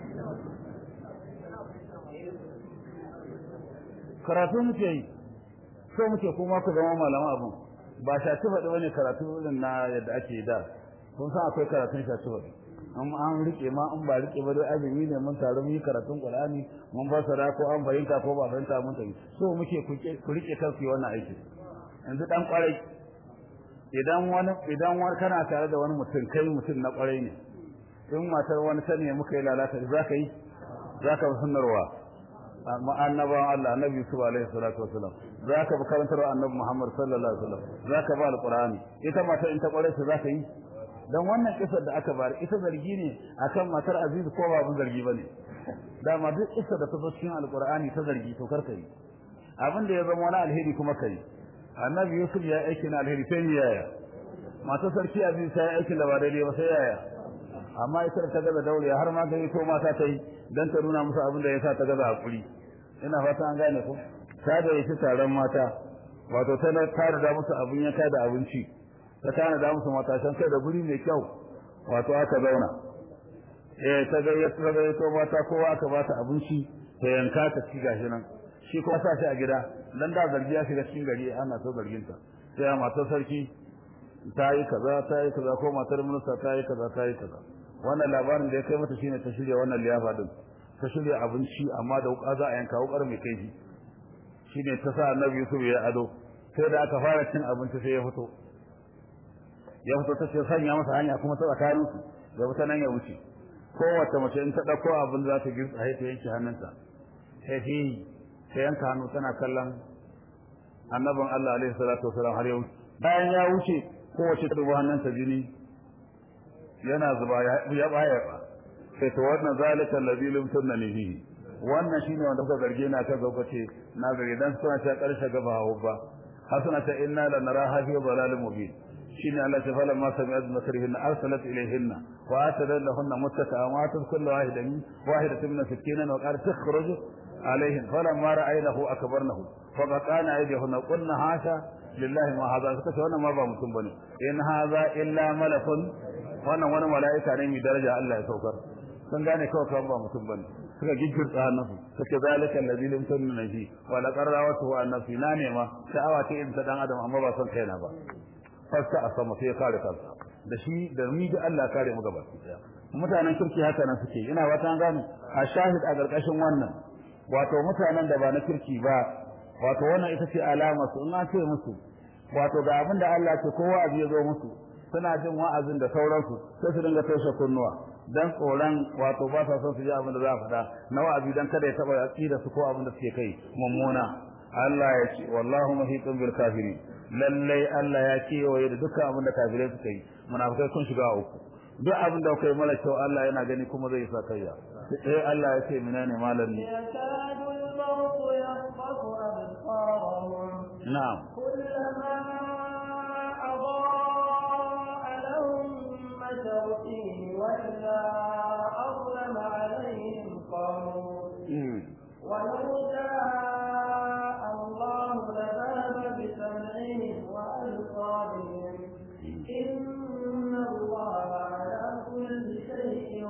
[SPEAKER 1] karatu muke yi so muke kuma ku zama malaman abun ba shaci faɗi wani karatu irin na yadda ake da kun san akwai karatun shaci faɗi an an rike ma an ba rike ba dai azumi ne mun taru mun yi karatun Qur'ani mun fassara ko an fahimta ko ba fahimta mun tafi so muke ku rike kanku wannan aiki yanzu dan kwarai idan wani idan wani kana tare da wani mutum kai mutum na kwarai ne in matar wani ta ne muka yi lalata za ka yi za ka sunnarwa annabawan Allah annabi Yusuf alaihi salatu wasalam zaka bi karantar annabi Muhammad sallallahu alaihi wasallam zaka ba alqur'ani ita mata in ta kware ta zaka yi dan wannan kisar da aka bari ita zargi ne akan matar Aziz ko ba abin zargi bane dama duk kisar da ta zo cikin alqur'ani ta zargi to karka yi abin da ya zama wani alheri kuma kai annabi Yusuf ya aiki na alheri sai ni yaya matar sarki Aziz ta yi aikin da ba daidai ba sai yaya amma ita ta gaza daure har ma gani ko mata ta yi dan ta nuna musu abin da yasa ta gaza hakuri ina fata an gane ko ta da yake taron mata wato ta na tare da musu abin yanka da abinci ta tana da musu mata san kai da guri mai kyau wato aka zauna eh ta ga ya ta ga to mata kowa aka ba ta abinci ta yanka ta ci gashi nan shi kuma sa shi a gida dan da zargi ya shiga cikin gari ana so zargin ta sai matar sarki ta yi kaza ta yi kaza ko matar minista ta yi kaza ta yi kaza wannan labarin da ya kai mata shine ta shirya wannan liyafa din ta shirya abinci amma da wuka za a yanka wukar mai kaifi shine ta sa Annabi Yusuf ya ado sai da aka fara cin abinci sai ya fito ya fito ta ce sanya masa hanya kuma ta tsakanin su da wata nan ya wuce kowace mace in ta dauko abin za ta girka sai ta yanke hannunta sai fi ta yanka hannu tana kallon annabin Allah alaihi salatu wasalam har ya wuce bayan ya wuce kowace ta dubu hannunta jini yana zuba ya baya ba sai to wannan zalika alladhi lam tunni fihi wannan shine wanda kuka zarge na ka zauka ce na zarge dan suna ta karshe gaba hawo ba hasana ta inna la naraha fi dhalalin mubin shine Allah ta fala ma sami'at makrihinna arsalat ilayhinna wa atadalla lahunna muttaka wa atat kullu wahidatin wahidatin min sakkinan wa qalat takhruj عليهم فلما رأينه أكبرنه فقطعن أيديهن قلنا هاشا لله ما هذا suka ce wannan ma ba mutum bane in haza illa malakun wannan wani mala'ika ne mai daraja Allah ya saukar sun gane kawai kawai ba mutum bane suka giggirta hannasu suka zalika alladhi lam tunna fi wa la qarrawatu wa nafsi na ne ma sha'awa ce in ta dan adam amma ba son kaina ba fasta a sama sai ya kare kansa da shi da ni da Allah kare mu gaba mutanen kirki haka nan suke ina wata gane a shahid a garkashin wannan wato mutanen da ba na kirki ba wato wannan ita ce alama su in an ce musu wato ga abin da Allah ce kowa abu ya zo musu suna jin wa'azin da sauransu sai su dinga toshe kunnuwa dan tsoron wato ba sa son su ji abin da za a faɗa na wa'azi dan kada ya taɓa aqida su ko abin da suke kai mummuna Allah ya ce wallahu muhitun bil kafirin lallai Allah ya kewaye da dukkan abin da kafirai suka yi munafikai sun shiga uku duk abin da kai mara kyau Allah yana gani kuma zai sa kayya sai Allah ya ce menene malam ne
[SPEAKER 2] يكاد الموت يخطف أبصارهم
[SPEAKER 1] na'am
[SPEAKER 2] كلما أضاء لهم مشوا فيه وإذا أظلم عليهم قاموا ولو شاء الله لذهب بسمعهم وأبصارهم إن الله على كل شيء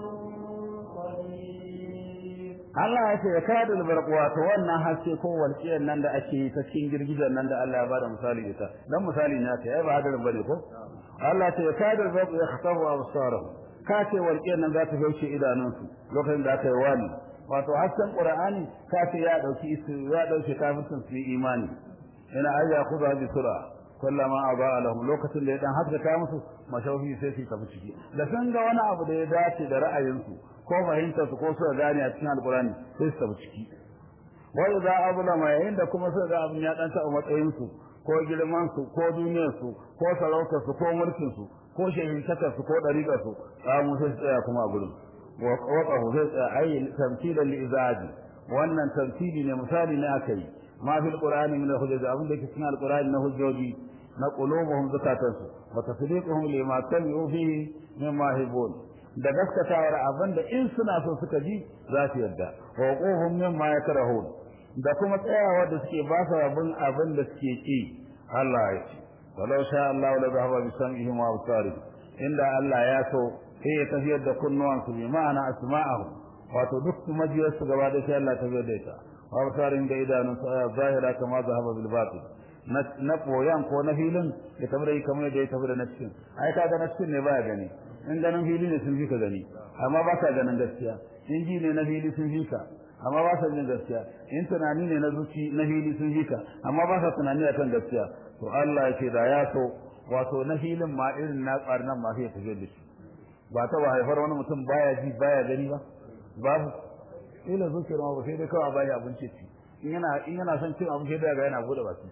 [SPEAKER 2] قدير
[SPEAKER 1] Allah ya ce ya kada albarq wato wannan haske ko walƙiyar nan da ake yi ta cikin girgijen nan da Allah ya bada misali ita dan misali ne aka yi ba hadarin bane ko Allah ya ce ya kada albarq ya khatabu absarahum ka ce walƙiyar nan za ta gauce idanunsu lokacin da aka yi wani wato hasken qur'ani ka ce ya dauki isu ya dauke kafin su yi imani ina ayya khudha bi sura kullama aba lahum lokacin da ya dan haskaka musu mashauhi sai su tafi ciki da sun ga wani abu da ya dace da ra'ayinsu ko fahimtar su ko su gane a cikin alkurani sai su tafi ciki wa idza ablama yayin da kuma suka ga abin ya dan taɓa matsayin su ko girman su ko duniyar su ko sarautar su ko mulkin su ko shehintakar su ko dariƙar su kamu sai su tsaya kuma a gurin wa qawqahu sai tsaya ayi tamthilan li izaji wannan tamthili ne misali ne aka yi ma fil qur'ani min hujjati abin da yake cikin alqur'ani na hujjoji na qulubuhum zakatansu wa tasdiquhum lima sami'u fihi mimma hibun da gaskatawar abin da in suna so suka ji za su yarda wa quhum mimma yakrahun da kuma tsayawa da suke ba su abin abin da suke ki Allah ya ce walau sha Allah la zahaba bi sam'ihim wa absarihim inda Allah ya so sai ya tafiyar da kunnuwan su bi ma'ana asma'ahu wato duk majiyar su gaba da sai Allah tafiyar da ita wa absarin da idanun su aya zahira kama zahaba bil batil na koyan ko na filin ya tafi da kamar da ya tafi da na cikin ai kaga na cikin ne baya gani in ganin fili ne sun fi ka gani amma ba ka ganin gaskiya in ji ne na fili sun fi ka amma ba sa jin gaskiya in tunani ne na zuci na fili sun fi ka amma ba sa tunani akan gaskiya to Allah ya ce da ya so wato na filin ma irin na nan ma sai ya tafi da shi ba ta ba haifar wani mutum baya ji baya gani ba babu ila zuciyar ma ba sai dai kawai baya abinci ci in yana in yana son cin abinci da ga yana bude baki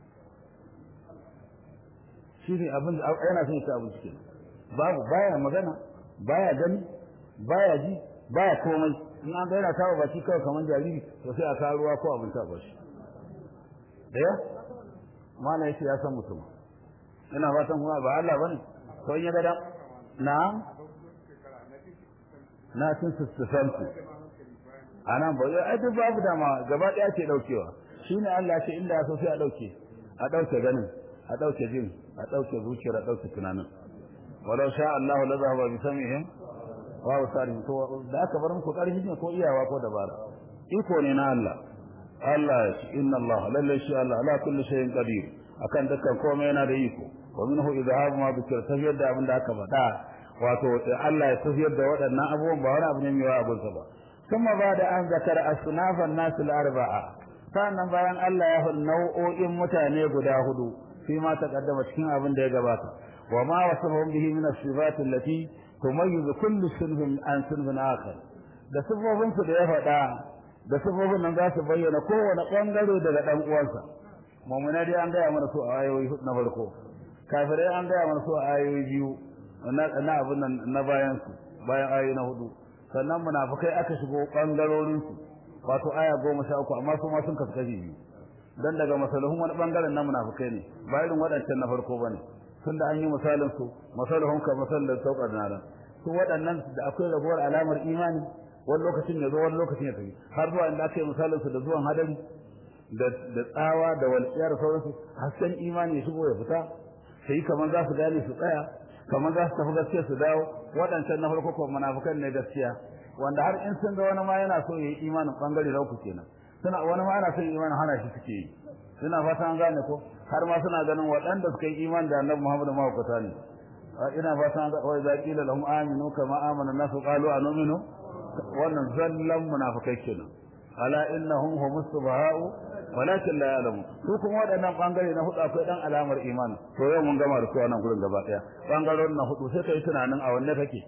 [SPEAKER 1] shi ne abin yana son cin abinci kenan babu baya magana baya gani baya ji baya komai in an ga yana tawo baki kawai kamar jariri to sai a ka ruwa ko abin ta bashi da ya mala yace ya san mutum ina fatan kuma ba Allah bane ko in ya ga da na na tun sustansu anan ba ai duk babu dama gaba daya ce daukewa shine Allah ya ce inda ya so sai a dauke a dauke ganin a dauke jin a dauke zuciyar a dauke tunanin walau sha Allah la zahaba bi samihim wa absarihim to da aka bar muku karfi ne ko iyawa ko dabara iko ne na Allah Allah ya ce inna Allah lalle shi Allah ala kulli shay'in qadir akan dukkan komai yana da iko wa minhu idhabu ma bikir tafiyar da abin da aka faɗa wato Allah ya tafiyar da waɗannan abubuwan ba wani abu ne mai yawa abin sa ba kuma ba da an zakar asnafan nasu al-arba'a sannan bayan Allah ya faɗi nau'o'in mutane guda hudu fi ma taqaddama cikin abin da ya gabata وما وصفهم به من الصفات التي تميز كل صنف عن صنف آخر da sifofin su da ya faɗa da sifofin nan za su bayyana kowane ɓangare daga ɗan uwansa mummuna dai an gaya mana su a ayoyi na farko kafirai an gaya mana su a ayoyi biyu na abin nan na bayan su bayan ayoyi na hudu sannan munafikai aka shigo ɓangarorin su wato aya goma sha uku amma su ma sun kasu kashi biyu dan daga masalahun wani bangaren na munafikai ne ba irin waɗancan na farko bane tunda an yi misalin su masalahun ka masallan sauƙar naran su waɗannan da akwai rabuwar alamar imani wani lokacin ya zo wani lokacin ya tafi har zuwa inda aka yi misalin su da zuwan hadari da da tsawa da walƙiyar sauransu hasken imani ya shigo ya fita sai kamar za su gane su tsaya kamar za su tafi gaskiya su dawo waɗancan na farko kuma munafikan ne gaskiya wanda har in sun ga wani ma yana so ya yi imanin bangare na uku kenan suna wani ma yana son imanin hana shi suke yi suna fata an gane ko har ma suna ganin waɗanda suka yi iman da annabi Muhammad mahaukata ne ina fata an ga wai za qila lahum aminu kama amana nasu qalu anu'minu wannan zallan munafikai kenan ala innahum humus subha'u walakin la ya'lamu su kuma waɗannan bangare na hudu akwai dan alamar imani to yau mun gama da su wannan gurin gaba daya bangarorin na hudu sai kai tunanin a wanne kake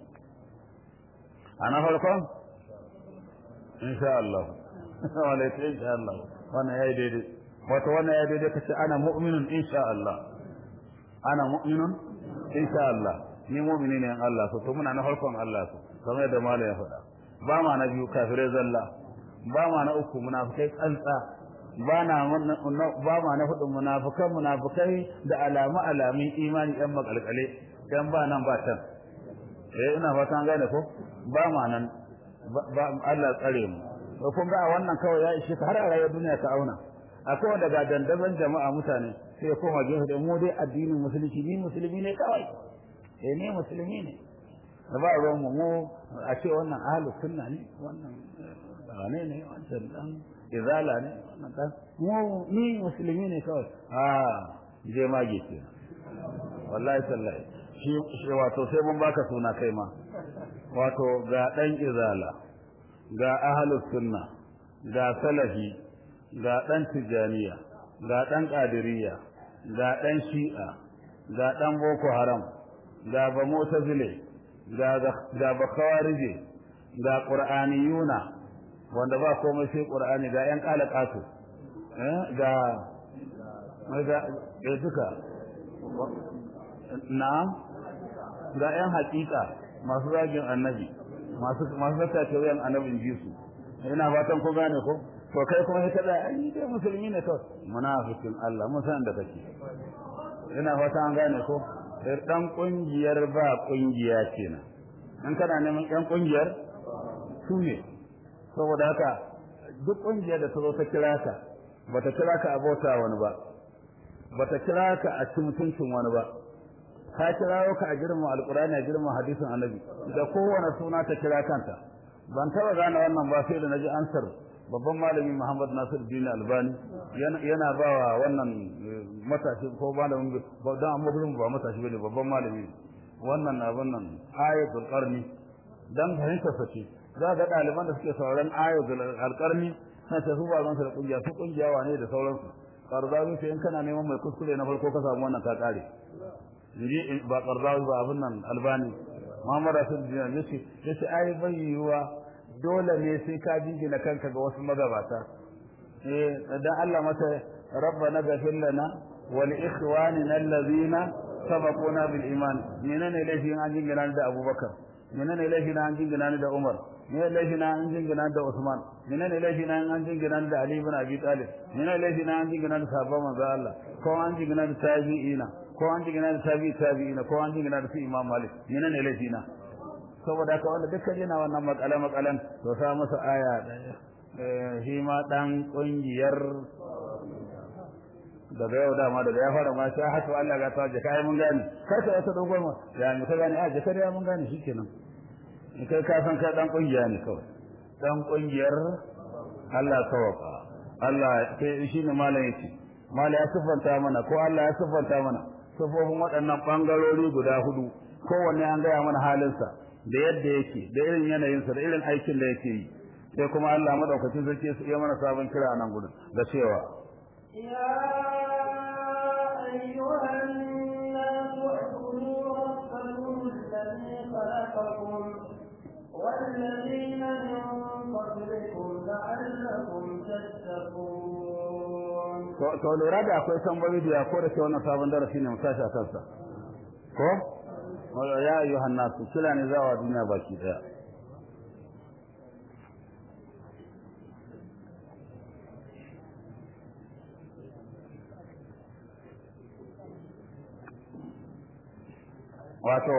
[SPEAKER 1] ana farkon insha Allah wala insha Allah wannan yayi daidai wato wannan yayi daidai kace ana mu'minun insha Allah ana mu'minun insha Allah ni mu'mini ne in Allah so to muna na farkon Allah so kamar yadda malai ya faɗa ba ma na biyu kafirai zalla ba ma na uku munafikai tsantsa ba na ba ma na hudu munafikan munafikai da alamu alamin imani ɗan makalkale dan ba nan ba can eh ina fatan gane ko ba ma nan ba Allah tsare mu to kun ga wannan kawai ya ishe har a rayuwar duniya ta auna akwai wanda ga dandaban jama'a mutane sai ya koma gefe da mu dai addinin musulunci ni musulmi ne kawai eh ne musulmi ne da ba ruwan mu mu a ce wannan ahlus sunna ne wannan wane ne wancan dan izala ne wannan dan mu ni musulmi ne kawai a je mage ke wallahi sallahi shi shi wato sai mun baka suna kai ma wato ga dan izala ga ahlus sunna ga salafi ga dan tijaniya ga dan qadiriyya ga dan shi'a ga dan boko haram ga ba mu'tazile ga ga ba khawarije ga qur'aniyuna wanda ba komai sai qur'ani ga yan qalaqatu eh ga ga ga duka na'am ga yan hakika masu zagin annabi masu masu tace wayan annabin jisu ina fatan ko gane ko to kai kuma sai kada ai dai musulmi ne to munafikin Allah mun san da kake ina fatan an gane ko dan kungiyar ba kungiya kenan in kana neman yan kungiyar su ne saboda haka duk kungiyar da ta zo ta kira ka bata kira ka abota wani ba bata kira ka a ci mutuncin wani ba ka kira ka a girma alqur'ani a girma hadisin annabi da kowane suna ta kira kanta ban taba gane wannan ba sai da naji ansar babban malami Muhammad Nasir Din Albani yana ba wa wannan matashi ko malamin dan amma gurin ba matashi bane babban malami wannan abin nan ayatul qarni dan fahimta sace za ga ɗaliban da suke sauraron ayatul alqarni na ta su ba ran su da kungiya su kungiya wane da sauransu qardawi sai in kana neman mai kuskure na farko ka samu wannan ka kare ji ba qardawi ba abin nan albani Muhammad Rasul Jinan yace yace ai bai yiwa dole ne sai ka jingina kanka ga wasu magabata eh dan Allah mata rabbana ghfir lana wa li ikhwanina alladhina sabaquna bil iman menene laifin an jingina da Abubakar menene laifin an jingina da Umar menene laifin an jingina da Usman menene laifin an jingina da Ali ibn Abi Talib menene laifin an jingina da sahabban manzo Allah ko an jingina da tabi'ina ko an jingina da tabi'i tabi'ina ko an jingina da su Imam Malik menene laifina saboda haka wanda dukkan yana wannan makale makalan to sa masa aya daya shi ma dan kungiyar daga yau dama daga ya fara ma sai haka Allah ga ta jaka ai mun gane kar ka wata dogon ma ya mu ka gane a jaka ya mun gane shikenan in kai ka san ka dan kungiya ne kawai dan kungiyar Allah tawaka Allah sai shine malam yake malam ya sifanta mana ko Allah ya sifanta mana sifofin waɗannan bangarori guda hudu kowanne an gaya mana halinsa da yadda yake da irin yanayinsa da irin aikin da yake yi sai kuma Allah madaukakin sarki su iya mana sabon kira a nan gudun da cewa
[SPEAKER 2] يا أيها الناس اعبدوا ربكم الذي خلقكم والذين من قبلكم لعلكم تتقون
[SPEAKER 1] to lura da akwai tambayoyi da ko da ke wannan sabon darasi ne mu tashi a kansa ko ya ayyuhan nasu kila ne zawa duniya baki daya wato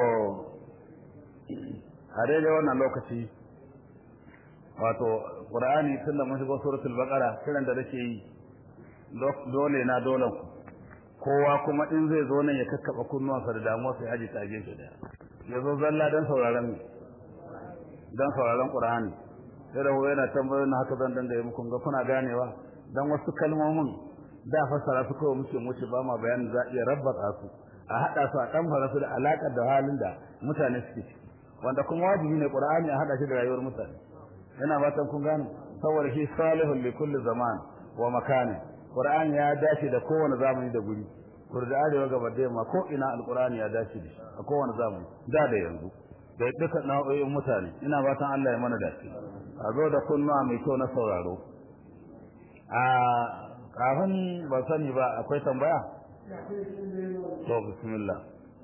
[SPEAKER 1] a daidai wannan lokaci wato qur'ani tun da mun shigo suratul baqara kiran da nake yi dole na dole ku kowa kuma in zai zo nan ya kakkaba kunnuwansa da damuwa sai haji ta gefe daya ya zo zalla dan sauraron dan sauraron qur'ani sai da yana tambayoyin na haka zan danga muku ga kuna ganewa dan wasu kalmomin da fassara su kawai muke muce ba ma bayanin za iya rabbata su a hada su a kamfara su da alakar da halin da mutane suke ciki wanda kuma wajibi ne qur'ani a hada shi da rayuwar mutane yana fatan kun gane saboda shi salihun li kulli zaman wa makani qur'ani ya dace da kowane zamani da guri kurda arewa gaba da yamma ko ina alqur'ani ya dace da shi a kowane zamani da da yanzu da duka nau'o'in mutane ina fatan Allah ya mana dace a zo da kunnuwa mai kyau na sauraro a kafin ba sani ba akwai tambaya to bismillah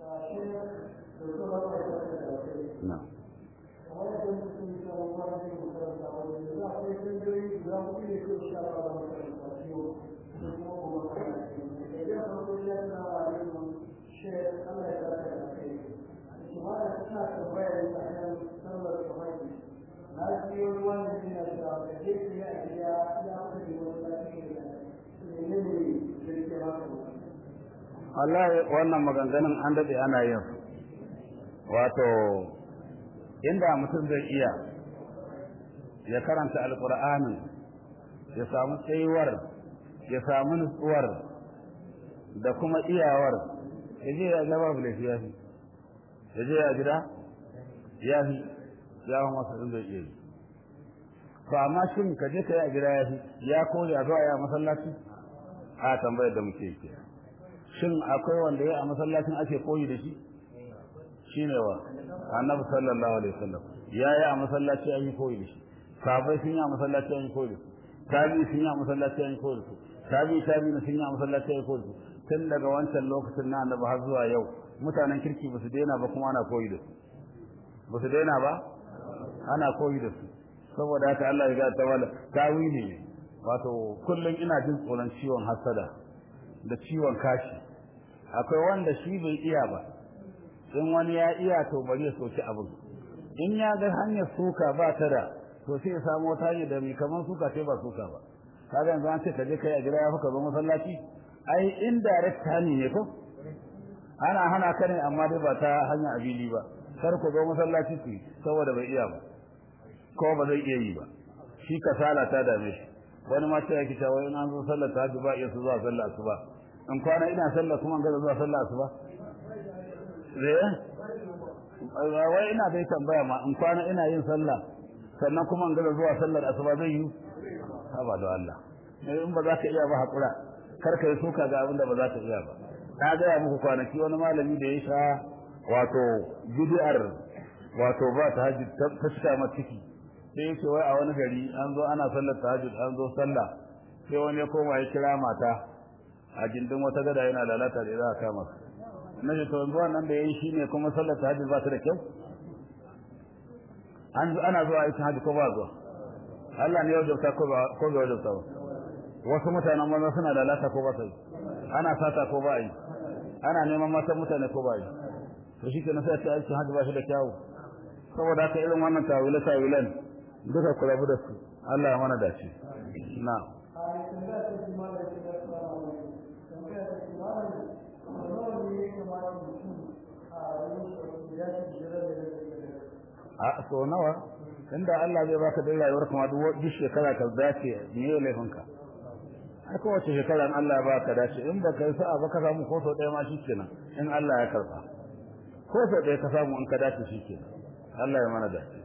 [SPEAKER 1] na Allah wannan maganganun an dade ana yin wato inda mutum zai iya ya karanta alqur'anin ya samu tsayuwar ya samu nutsuwar da kuma iyawar ya je ya gaba bule ya fi ya je ya gida ya fi ya fi masa zai iya yi to amma shin ka je ka yi a gida ya fi ya koyi a zuwa ya masallaci a tambayar da muke ke shin akwai wanda ya a masallacin ake koyi da shi shine wa annabi sallallahu alaihi wasallam ya yi a masallaci an yi koyi da shi sahabbai sun yi a masallaci an yi koyi da su tabi sun yi a masallaci an yi koyi da su tabi tabi sun yi a masallaci an yi koyi da su tun daga wancan lokacin na annabi har zuwa yau mutanen kirki ba su daina ba kuma ana koyi da su ba su daina ba ana koyi da su saboda haka Allah ya ga ta wala tawili ne wato kullum ina jin tsoron ciwon hasada da ciwon kashi akwai wanda shi bai iya ba in wani ya iya to bari ya soki abin in ya ga hanyar suka ba ta da to sai ya samu wata hanyar da mai kamar suka ce ba suka ba kaga yanzu an ce ka je kai a gida ya fuka zo masallaci ai indirect hani ne ko ana hana ka ne amma dai ba ta hanyar abili ba kar ku zo masallaci ku saboda bai iya ba ko ba zai iya yi ba shi kasala ta dame shi wani ma sai yake cewa in an zo sallar tahajjud ba iya su zuwa sallar asuba in kwana ina sallar kuma ga zuwa sallar asuba eh wai ina dai tambaya ma in kwana ina yin sallah sannan kuma in ga zuwa sallar asuba zai yi haba da Allah in ba za ka iya ba hakura kar ka yi suka ga abin da ba za ka iya ba na gaya muku kwanaki wani malami da ya sha wato bid'ar wato ba ta hajji ta cika ma ciki sai yake wai a wani gari an zo ana sallar tahajjud an zo sallah sai wani ya koma ya kira mata a gindin wata gada yana lalata da za a kama su na ce to yanzu wannan da yayi shine kuma sallar tahajjud ba ta da kyau an ana zuwa aikin hajji ko ba zuwa Allah ne ya wajabta ko ba ko ba wajabta ba wasu mutanen maza suna lalata ko ba su ana sata ko ba yi ana neman matan mutane ko ba yi to shi kenan sai ta aikin hajji ba shi da kyawu saboda haka irin wannan tawile tawilen duka ku rabu da su Allah ya mana dace na a so nawa inda Allah zai baka da rayuwar kuma duk shekara ka dace me ya laifinka ai kowace shekara in Allah ya baka dace in baka yi sa'a ba ka samu ko sau ɗaya ma shikenan in Allah ya karba ko sau ɗaya ka samu in ka dace shikenan Allah ya mana dace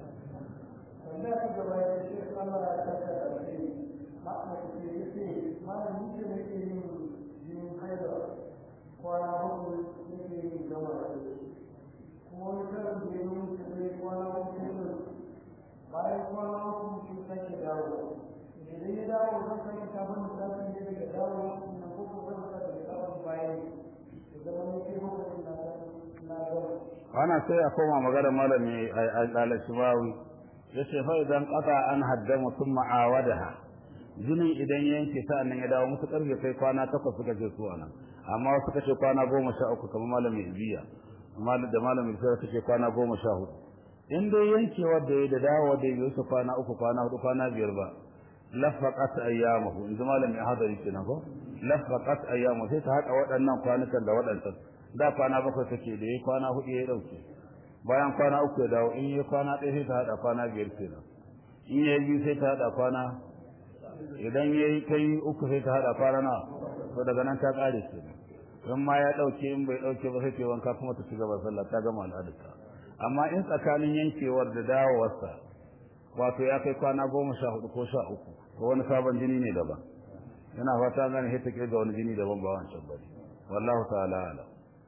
[SPEAKER 2] bayan kwana uku shi sake dawo idan ya dawo zan sake sabon lissafi ne daga dawo na kuka zan sake daga sabon bayan ya zama ne ke hukumin na na gaba
[SPEAKER 1] ana sai a koma magana malami al-shimawi yace fa idan qata an haddama thumma awadaha jini idan yanke sa'annan ya dawo musu karfe kai kwana takwas suka je su anan amma suka ce kwana goma sha uku kamar malami ibiya malam da malamin sai take kwana goma sha hudu in dai yankewar da ya da dawo da ya su kwana uku kwana hudu kwana biyar ba lafaqat ayyamahu in zama malamin hadari kenan ko lafaqat ayyamu sai ta haɗa waɗannan kwanukan da waɗancan da kwana bakwai take da yayi kwana hudu ya dauke bayan kwana uku ya dawo in yayi kwana ɗaya sai ta haɗa kwana biyar kenan in yayi biyu sai ta haɗa kwana idan yayi kai uku sai ta haɗa kwana na to daga nan ta ƙare kenan in ma ya dauke in bai dauke ba sai ta wanka kuma ta shiga sallah ta gama al'adarta amma in tsakanin yankewar da dawowarsa wato ya kai kwana goma sha hudu ko sha uku to wani sabon jini ne daban yana fata gane sai ta kirga wani jini daban ba wancan bane wallahu ta'ala alam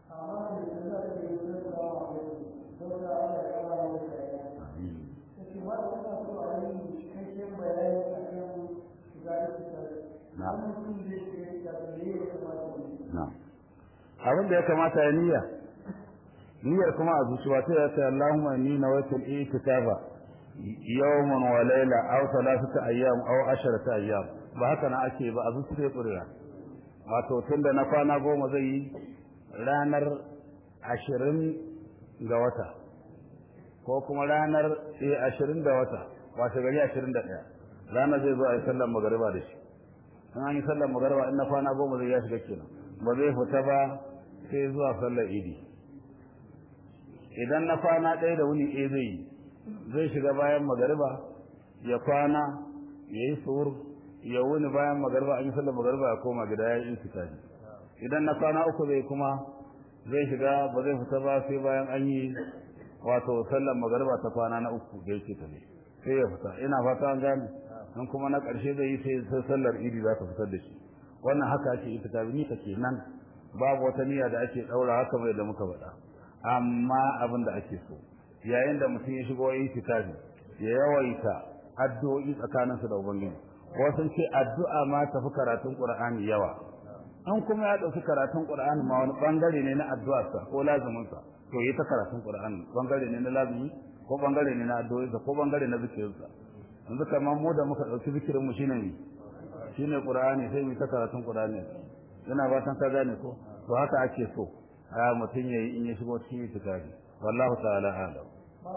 [SPEAKER 1] abin da ya kamata ya niyya niyyar kuma a zuciya ta ya ce Allahumma inni nawaitu al-i'tikafa yawman wa layla aw thalathata ayyam aw asharata ayyam ba haka na ake ba a zuciya ƙuriya wato tunda na kwana goma zai yi ranar ashirin ga wata ko kuma ranar ashirin da wata washe gari ashirin da ɗaya ranar zai zo a yi sallar magariba da shi in an yi sallar magariba in na kwana goma zai ya shiga kenan ba zai fita ba sai zuwa sallar idi idan na kwana ɗaya da wuni ɗaya zai yi zai shiga bayan magariba ya kwana ya yi suhur ya wuni bayan magariba an yi sallar magariba ya koma gida ya yi intikafi idan na kwana uku zai kuma zai shiga ba zai fita ba sai bayan an yi wato sallar magariba ta kwana na uku da yake tafi sai ya fita ina fata an gane in kuma na ƙarshe zai yi sai sallar idi za ta fitar da shi wannan haka ake itikafi ni kake nan babu wata niyya da ake daura haka bai da muka faɗa amma abin da ake so yayin da mutum ya shigo itikafi ya yawaita addu'o'i tsakaninsa da ubangiji wasu ce addu'a ma tafi karatun qur'ani yawa an kuma ya dauki karatun qur'ani ma wani bangare ne na addu'arsa ko lazuminsa to yi ta karatun qur'ani bangare ne na lazumi ko bangare ne na addu'o'insa ko bangare na zikirinsa yanzu kamar mu da muka dauki zikirin mu shine ne shine qur'ani sai mu ta karatun qur'ani ina fatan ka gane ko to haka ake so a mutun yayi in ya shigo cikin itikafi wallahu ta'ala a'lam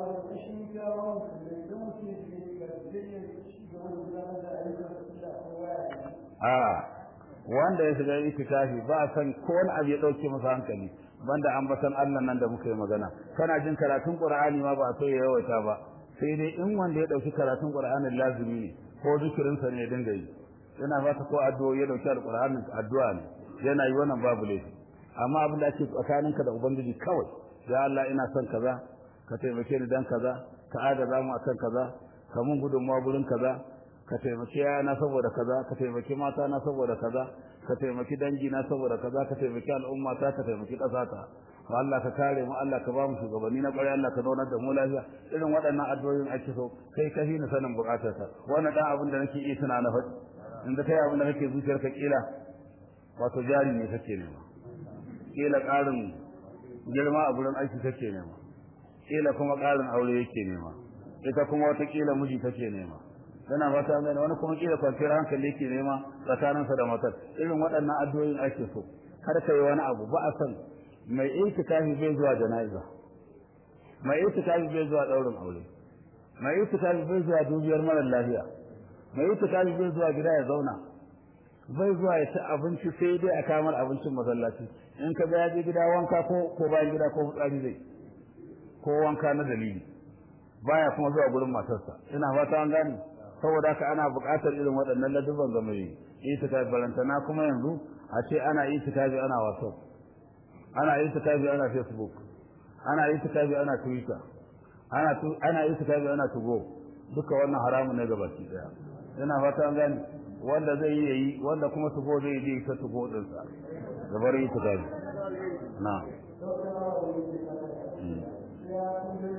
[SPEAKER 1] a wanda ya shiga itikafi ba san ko wani abu ya dauke masa hankali banda an basan Allah nan da muka yi magana kana jin karatun qur'ani ma ba sai ya yawaita ba sai dai in wanda ya dauki karatun qur'anin lazimi ne ko zikirin sa ne ya dinga yi yana fata ko addu'o ya dauki alqur'anin addu'a ne yana yi wannan babu laifi amma abin da ake tsakaninka da ubangiji kawai ya Allah ina son kaza ka taimake ni dan kaza ka agaza mu akan kaza ka mun gudunmawa gurin kaza ka taimaki yana saboda kaza ka taimaki mata na saboda kaza ka taimaki dangi na saboda kaza ka taimaki al'umma ta ka taimaki ƙasa ta Allah ka kare mu Allah ka ba mu shugabanni na ƙwarai Allah ka zaunar da mu lafiya irin waɗannan addu'o'in ake so kai ka ni sanin buƙatarsa wannan dan abin da nake iya tuna na faɗi in da kai abin da kake zuciyarka kila wato jari ne kake nema kila ƙarin girma a gurin aiki kake nema kila kuma ƙarin aure yake nema ita kuma wata kila miji take nema yana fata mai wani kuma kila kwanciyar hankali yake nema tsakaninsa da matar irin waɗannan addu'o'in ake so kar ka yi wani abu ba a san mai itikafi bai zuwa jana'iza mai itikafi bai zuwa ɗaurin aure mai itikafi bai zuwa dubiyar mara lafiya mai itikafi bai zuwa gida ya zauna bai zuwa ya ci abinci sai dai a kamar abincin masallaci in ka ga ya je gida wanka ko ko bayan gida ko fitsari zai ko wanka na dalili baya kuma zuwa gurin matarsa ina fata an gane saboda haka ana buƙatar irin waɗannan ladubban ga mai itikafi barantana kuma yanzu a ce ana itikafi ana whatsapp ana itikafi ana facebook ana itikafi ana twitter ana ana itikafi ana tugo duka wannan haramun ne gabaki daya ina fata an gane wanda zai yi yayi wanda kuma tugo zai yi ta tugo din sa gabar itikafi na